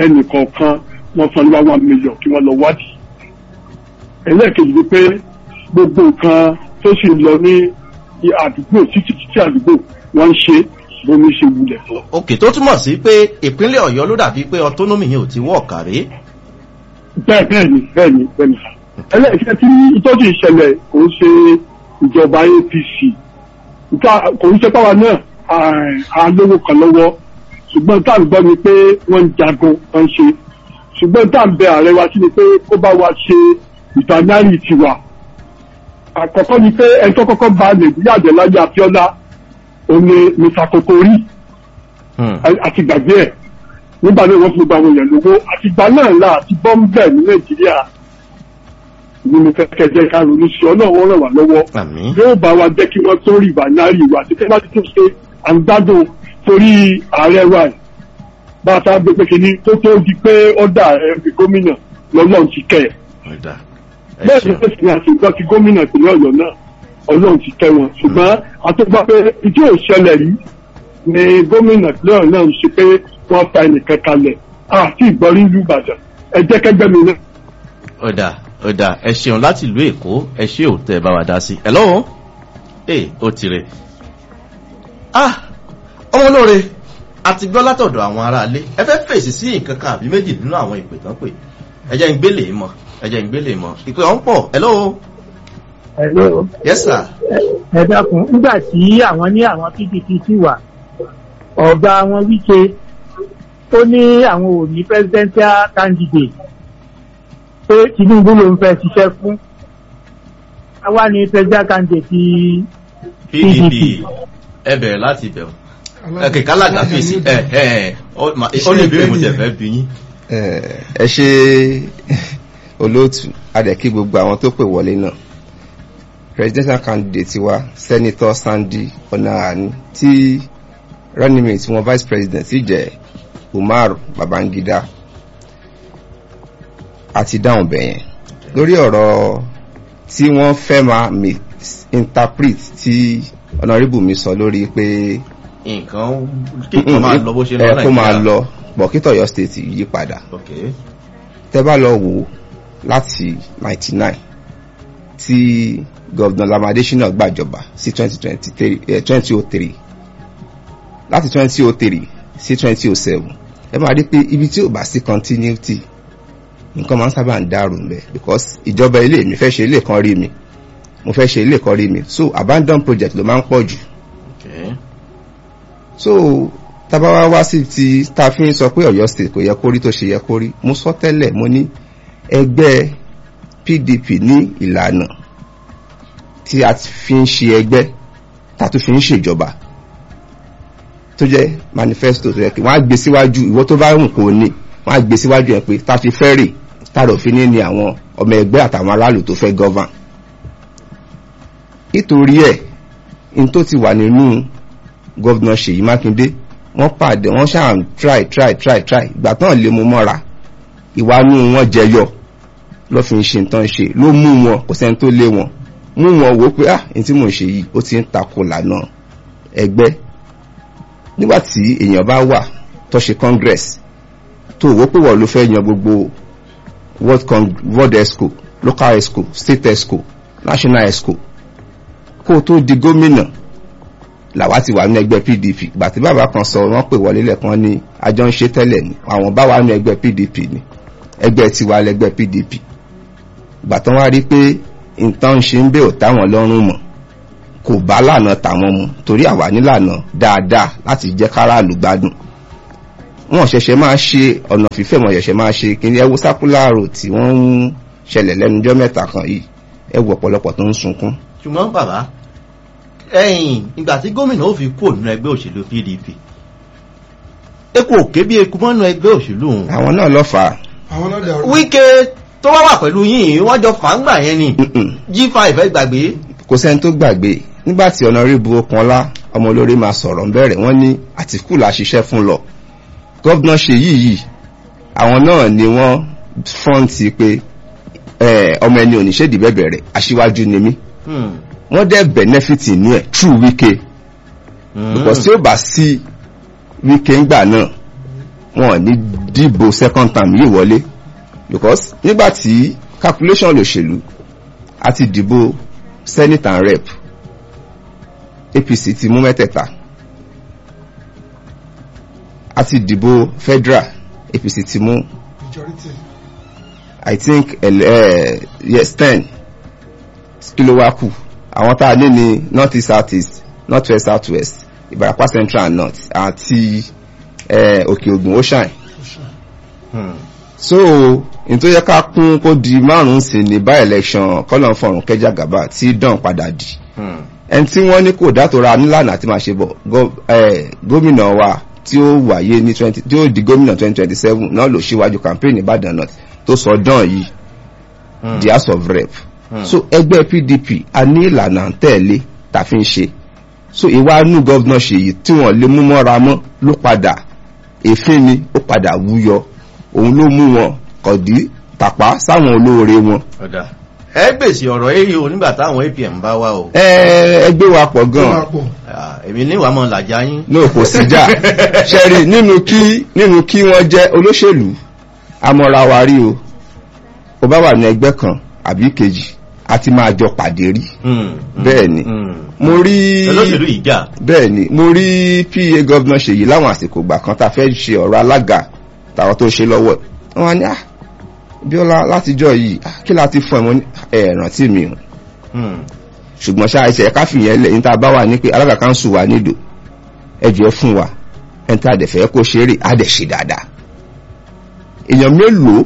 ẹnìkọ̀ọ̀kan wọ́n fún ní wá one million kí wọ́n lọ wádìí ẹlẹ́ẹ̀kejì ni pé
gbogbo nǹkan tó sì ń lọ ní àdúgbò títí títí àdúgbò wọ́n ń ṣe bómi ṣe wulẹ̀ tó.
òkè tó túmọ̀ sí pé ìpínlẹ̀ ọ̀yọ́ ló dàbí pé autonomy yẹn ò ti wọ̀ kàrí.
bẹ́ẹ̀ bẹ́ẹ̀ ni bẹ́ẹ̀ ni bẹ́ẹ̀ ni ẹlẹ́ẹ̀kẹ́ tí ìtọ́jú ìṣẹ̀lẹ̀ kò ń ṣe ìjọba apc nǹkan kò ń ṣe páwa náà à lówó kan lọ́wọ́ ṣùgbọ́n tá à ń gbọ́ ni pé wọ́n ń jagun wọ́n ń ṣe ṣùgbọ́n tá à ń bẹ ààrẹ wa sí ni pé kó bá wa ṣe ìtànárì tiwa àkọ́kọ́ ni pé ẹni tó kọ́kọ́ ba nàìjíríà jẹ́ láyé abiola òní mr kokori àti gbàgbé ẹ̀ nígbà náà wọ́n fi gba àwọn èèyàn lówó àtìgbà náà là àti bọ́m̀bẹ̀ ní nàìjíríà ni mo fẹ́ kẹjẹ ká ronú sí ọ náà wọ́n ràn wá lọ́wọ́ yóò bá wa jẹ́ kí wọ́n tó rí ìbànárì wa àti kẹ́lá tó ṣe à ń gbádùn torí ààrẹ wa yìí bá a ta gbé pé kínní tó tó di pé ọ̀dà ẹ̀ gómìnà lọ́lọ́run ti kẹ́ ẹ̀ bẹ́ẹ̀ ni pèsè àti ìgbà tí gómìnà ìpínlẹ̀ ọ̀yọ́ náà ọlọ́run ti tẹ́ wọn ṣùgbọ́n àtúgbà pé ìdí òṣẹlẹ̀ yìí ni gómìnà ìpínlẹ̀ ọ̀yọ́ náà ń ṣe pé wọ́n fa ẹnìkan kalẹ̀ àti ìgbọ́rí ìlú ìbàdàn ẹ jẹ́ kẹgbẹ́ mi náà.
ọ̀dà ọ̀dà ẹ ṣeun láti ìlú èkó ẹ ṣé ò tẹ́ ẹ bá wa dá sí ẹ lọ́wọ́ ẹ ó tirẹ̀ ah ọmọ olóore àti gbọ́ látọ̀dọ̀ àwọn aráalé ẹ fẹ́ fèsì sí nǹkan kan àbí méjì nínú àwọn ìpè tán pè ẹ jẹ́ ń gbélé mọ́ ẹ jẹ́ ń gbélé mọ́ ìpè ọ̀hún pọ̀ hello.
hello.
yes sir.
ẹ dákun nígbà tí àwọn ní àwọn pdp sì wà ọ̀gá wọn wíṣe ó ní àwọn ò ní presidential candidate pé tinubu ló ń fẹ́ ṣiṣẹ́ fún àwa ní presidential candidate
pdp ẹ bẹ̀rẹ̀ láti bẹ̀rù ẹ̀kẹ́ kálága fèsì ẹ̀ ẹ̀ ó lè bèrè mo tẹ̀ fẹ́ bí yín.
ẹ ṣe olóòtú adẹ̀kí gbogbo àwọn tó pè wọlé náà presidential candidate wa senator sandy onahani tí running mate wọn vice president sì jẹ́ umar babangida àti dáhùn bẹ̀yẹn lórí ọ̀rọ̀ tí wọ́n fẹ́ máa interpret tí honourable mi sọ lórí pé
nǹkan kíkan máa lọ bó ṣe lọ
ẹ kó máa lọ bọ̀kítọ̀ yọ state yí padà tẹ́ bá lọ wò láti 99 tí gọ́vnà lamadesina gbàjọba sí 2003 láti 2003 sí 2007 ẹ máa rí pé ibi tí ò bá sí continuity nǹkan máa ń sábà ń dàrú ń bẹ because ìjọba ilé mi fẹ́ ṣe ilé kan rí mi mo fẹ́ ṣe ilé kan rí mi so abandon project ló máa ń pọ̀ jù so tabawa wá sí ti ta fi ń sọ pé ọ̀yọ́ state kò yẹ kó rí tó ṣe yẹ kó rí mo sọ tẹ́lẹ̀ mo ní ẹgbẹ́ pdp ní ìlànà tí a fi ń ṣe ẹgbẹ́ tá a tún fi ń ṣèjọba tó jẹ́ manifesto tó yẹ kí wọ́n á gbé síwájú ìwọ tó bá rùn kò ní wọ́n á gbé síwájú ẹ̀ pé tá a fi fẹ́ rè tààrọ̀ fi ní ní àwọn ọmọ ẹgbẹ́ àtàwọn aráàlú tó fẹ́ govern nítorí ẹ̀ n tó ti wà nínú gọ́vnà ṣèyí mákindé wọ́n pàdé wọ́n ṣáà ń try try try try ìgbà tán lè mú mọ́ra ìwánú wọn jẹyọ ló fi ń ṣe nǹkan ṣe ló mú wọn kò sẹ́ni tó lé wọn mú wọn wò pé ah ní tí mò ń ṣe yìí ó ti ń takò lànà ẹgbẹ́ nígbà tí èèyàn bá wà tó ṣe congress tó wò pé wọ́n ló fẹ́ yan gbogbo world, world exco local exco state exco national exco kó o tó di gómìnà làwa ti wà ní ẹgbẹ́ pdp ìgbà tí bàbá kan sọ wọ́n pè wọlé lẹ́kan ní àjọ ń ṣe tẹ́lẹ̀ ni àwọn bá wà ní ẹgbẹ́ pdp ni ẹgbẹ́ tiwa lẹ́gbẹ́ pdp ìgbà tán wá rí pé nǹkan ṣe ń bẹ̀ ò táwọn lọ́rùn mọ̀ kò bá lànà tàwọn mu torí àwa nílànà dáadáa láti jẹ́ káràlú gbádùn wọn ṣẹ̀ṣẹ̀ máa ṣe ọ̀nà fífẹ́ wọn ṣẹ̀ṣẹ̀ máa ṣe kí ni ẹ wo sákúláàrò tí wọ́n ń ṣẹlẹ̀ lẹ́nujọ́ mẹ́ta kan yìí ẹ wo ọ̀pọ̀lọpọ̀ tó ń sunkún.
ṣùgbọ́n bàbá ẹ̀yìn ìgbà tí gómìnà ó fi kúrò nínú ẹgbẹ́ òṣèlú pdp eku òkè bí eku mọ́nú ẹgbẹ́ òṣèlú òun.
àwọn náà lọ fà á.
àwọn náà dàrú.
wíkẹ́ tó wá wà pẹ̀lú yín wọ́n jọ fàǹgbà yẹn ni g5 ẹ gbàgbé.
kò sẹ́ni tó gbàgbé nígbà tí ọ̀nàrẹ́bù ọkànlá ọmọ olórí máa sọ̀rọ̀ bẹ̀rẹ̀ wọ́n ní àtìkù la ṣiṣẹ́ fún lọ gọ́vnà ṣe yìí yìí àwọn náà ni wọ́n fọ́ǹtì pé ọmọ ẹni oníṣẹ́dì bẹ̀bẹ̀ rẹ̀ aṣíwájú ni mí wọ́n dẹ̀ benefit inú ẹ̀ true wike because tí ó bá sí wike ńgbà náà wọn ní dìbò second term yìí wọlé because nígbà tí calculation lòṣèlú a ti dìbò senate and rep apc ti mú mẹ́tẹ̀ẹ̀ta a ti dìbò federal apc ti mú
majority
i think uh, yes ten kí ló wá kù àwọn tá a ní ní north east south east north west south west ìbàràpá central and north àti eh, òkè ògùn ocean
Hmm.
so n tó yẹ ká kún kó di márùn sí ní bá election kọlọn fọrùn kẹjà gàba tí dán padà di
Hmm.
ẹni tí wọ́n ní kò dátora nílànà àti máa ṣe bọ̀ gọ- eh, gómìnà wa tí ó wáyé ní twenty tí ó di gómìnà twenty twenty seven náà ló ṣíwájú campaign ìbàdàn north tó sọ dán yìí
Hmm.
the house of rep
Hmm.
so ẹgbẹ́ pdp a ní ìlànà à ń tẹ̀lé tá a fi ń ṣe so ìwà inú gọ́vnà ṣèyí tí wọ́n lè mú mọ́ra mọ́ ló padà èéfín ni ó padà wúyọ òun ló mú wọn kọ̀dí tàpá sáwọn olóore wọn.
ọ̀dà ẹ gbèsè ọ̀rọ̀ èyí o nígbà táwọn apm bá wá o
ẹ ẹgbẹ́ wa pọ̀
tó máa
gan-an
pọ̀
Ah, èmi ní ìwà mọ̀ làjà yín
ní òkò síjà ṣẹ́rí nínú kí nínú kí wọ́n jẹ́ olóṣèlú amọ̀ra wa rí o ó bá wà ní ẹgbẹ́ kan àbí kejì a ti máa jọ pàdé rí
Hmm. Hmm.
Bẹ́ẹ̀ ni.
Hmm.
mo rí
olóṣèlú ìjà
bẹ́ẹ̀ ni mo rí pa gọ́vnà ṣèyí láwọn àsìkò ìgbà kan tá a fẹ́ ṣe ọ̀rọ̀ alága tàwọn tó ṣe lọ́wọ́ ẹ̀ wọ́n á ní ah bíọ́lá látijọ́ yìí ah, kí la ti fún ẹ̀ mọ́ ní ẹ̀ rántí mi o
Hmm.
ṣùgbọ́n ṣáà ẹsẹ̀ ẹ̀ka fìyẹn lẹ̀ níta bá wà ní pé alága kan sùn wá nídò ẹjọ́ fún wa ẹni tí a dẹ̀ fẹ́ kó ṣeré a dẹ̀ ṣe dáadáa èèyàn mélòó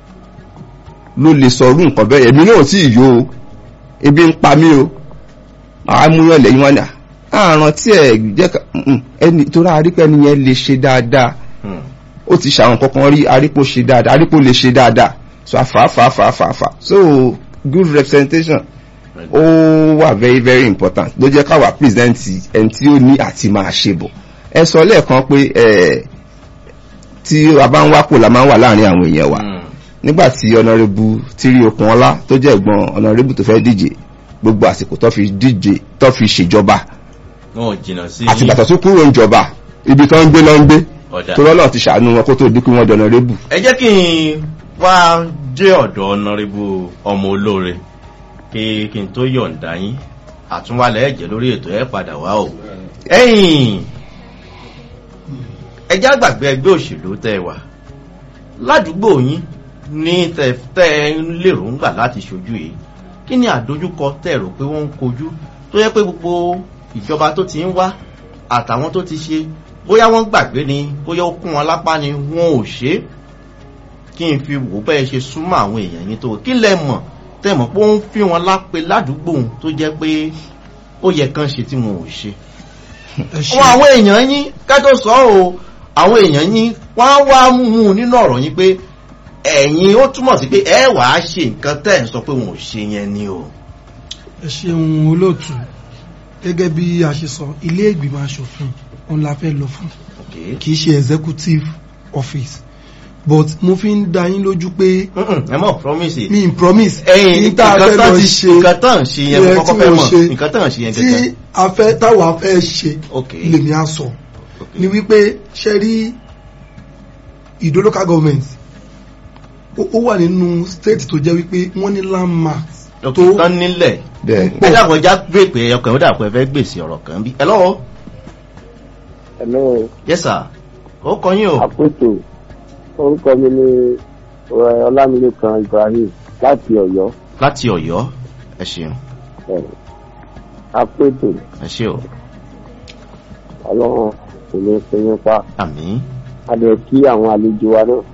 ló lè sọ orú nǹkan bẹ́ẹ̀ èmi náà tí ì yó o ebi ń pa mí o àá mú yàn lẹ́yìn wọn ni àrùn tí ẹ̀ jẹ́ ká mm, ẹni torí arípẹ́ ẹni yẹn lè ṣe dáadáa
Hmm.
ó ti ṣàwọn kankan rí arípò ṣe dáadáa arípò lè ṣe dáadáa so àfààfààfààfà so good representation ó wà very very important ló jẹ́ káwa present ẹni tí ó ní àti máa ṣe bọ̀ ẹ sọ lẹ́ẹ̀kan pé ẹ tí a bá ń wápò la máa ń wà láàrin àwọn èèyàn wa
Hmm.
nígbà tí ọ̀nàrẹ́bù tírí okun ọlá tó jẹ́ ẹ̀gbọ́n ọ̀nàrẹ́bù tó fẹ́ díje gbogbo àsìkò tó fi díje tó fi ṣèjọba
wọn ò jìnnà sí
àti bàtà tó kúrò ń jọba ibi tó ń gbé lọ ń gbé
ọ̀dà
tó lọ́nà ti ṣàánú wọn kó tó dínkù wọn dọ̀nàrẹ́bù
ẹ jẹ́ kí n wá jẹ́ ọ̀dọ̀ ọ̀nàrẹ́bù ọmọ olóore kí kí n tó yọ̀ǹda yín àtúnwálẹ̀ ẹ̀jẹ̀ lórí ètò ẹ̀ padà wá o ẹ̀yìn ẹjẹ́ àgbàgbé ẹgbẹ́ òṣèlú tẹ́ ẹ wà ládùúgbò yín ní tẹ tẹ́ ẹ ń lérògbà láti ṣojú yìí kí ni àdójúkọ tẹ́ ẹ rò pé wọ́n ń kojú tó yẹ pé gbogbo ìjọba tó ti ń wá àtàwọn tó ti ṣe bóyá wọ́n gbàgbé ni bóyá ó kún wọn lápá ni wọn ò ṣe é kí n fi wò bẹ́ẹ̀ ṣe súnmọ́ àwọn èèyàn yín tó kí lẹ mọ̀ tẹ́ mọ̀ pé ó ń fi wọn lápè ládùúgbò tó jẹ́ pé ó yẹ kán ṣe tí wọn ò ṣe.
ẹ ṣe
wọn àwọn èèyàn yín ká tó sọ ọ́ o àwọn èèyàn yín wọ́n á wá mú un nínú ọ̀rọ̀ yín pé ẹ̀yin ó túmọ̀ sí pé ẹ wàá ṣe nǹkan tẹ́ ẹ̀ ń sọ pé wọn ò ṣe yẹn ni o.
ẹ ṣeun olóòtú gẹ́gẹ́ bí a ṣe sọ ilé ìgbìmọ̀ asòfin òun la fẹ́ lọ fún
Okay.
kì í ṣe executive office but mo fi ń da yín lójú pé
Mm-mm, ẹ mọ̀ promise it.
mi n promise
ẹ̀yin
ní tá a fẹ́ lọ ṣe
nǹkan tán ṣe yẹn
yẹ
mo
tí
kọ́kọ́ fẹ́
mo
mọ̀
ṣe
nǹkan tán ṣe yẹn
tí
gẹ́gẹ́.
a fẹ́ táwa fẹ́ ṣe
Okay.
lèmi á sọ
Okay.
ni wípé ṣe rí ìdó local government ó ó wà nínú state tó jẹ́ wípé wọ́n ní landmark
tó
tó
tán nílẹ̀
bẹ́ẹ̀
ẹ dàpọ̀ já gbé pé ẹyọkàn ó dàpọ̀ ẹ fẹ́ gbèsè ọ̀rọ̀ kan bí. hello
hello
yes sir ó kọ yín o
àpètò orúkọ mi ni eh, ọlámilékan ibrahim láti ọ̀yọ́
láti ọ̀yọ́ ẹ ṣeun
eh, àpètò
ẹ ṣe o
ọlọ́run kò ní pín yín pa
àmì
a lè kí àwọn àlejò wa náà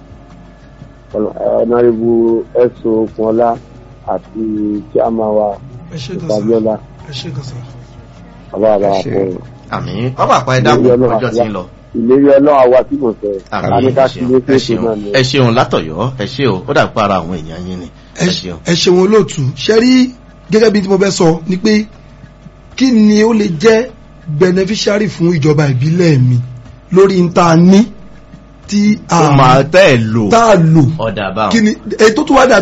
ọ̀nàrẹ́bù ẹ̀sùn okunola àti chairman wa
ẹ ṣe kan
fabiola
sá ẹ ṣe kan sá.
bàbá àbá
Ẹ ṣé.
àpò
àmì ọba àpá ẹ dákun
Ìlérí Ọlọ́run
ọjọ́ tí ń lọ
ìlérí ọlọ́run àwa tí mo fẹ́
àmì
láníká
ẹ
sí
ṣeun
ilé
ẹ
fèsì
ṣeun
náà ni
ẹ ṣeun látọ̀yọ́ ẹ ṣe o ó dàpọ̀ ara àwọn èèyàn yín ni ẹ ṣeun.
ẹ ṣeun olóòtú ṣe rí gẹ́gẹ́ bí tí mo fẹ́ sọ ni pé kí ni ó lè jẹ́ beneficiary fún ìjọba ìbílẹ̀ mi lórí n ta ní tí
ó máa
a
tẹ́ ẹ lò
tá a lò
ọ̀dà báwọn.
kí ni èyí tó tún wá dà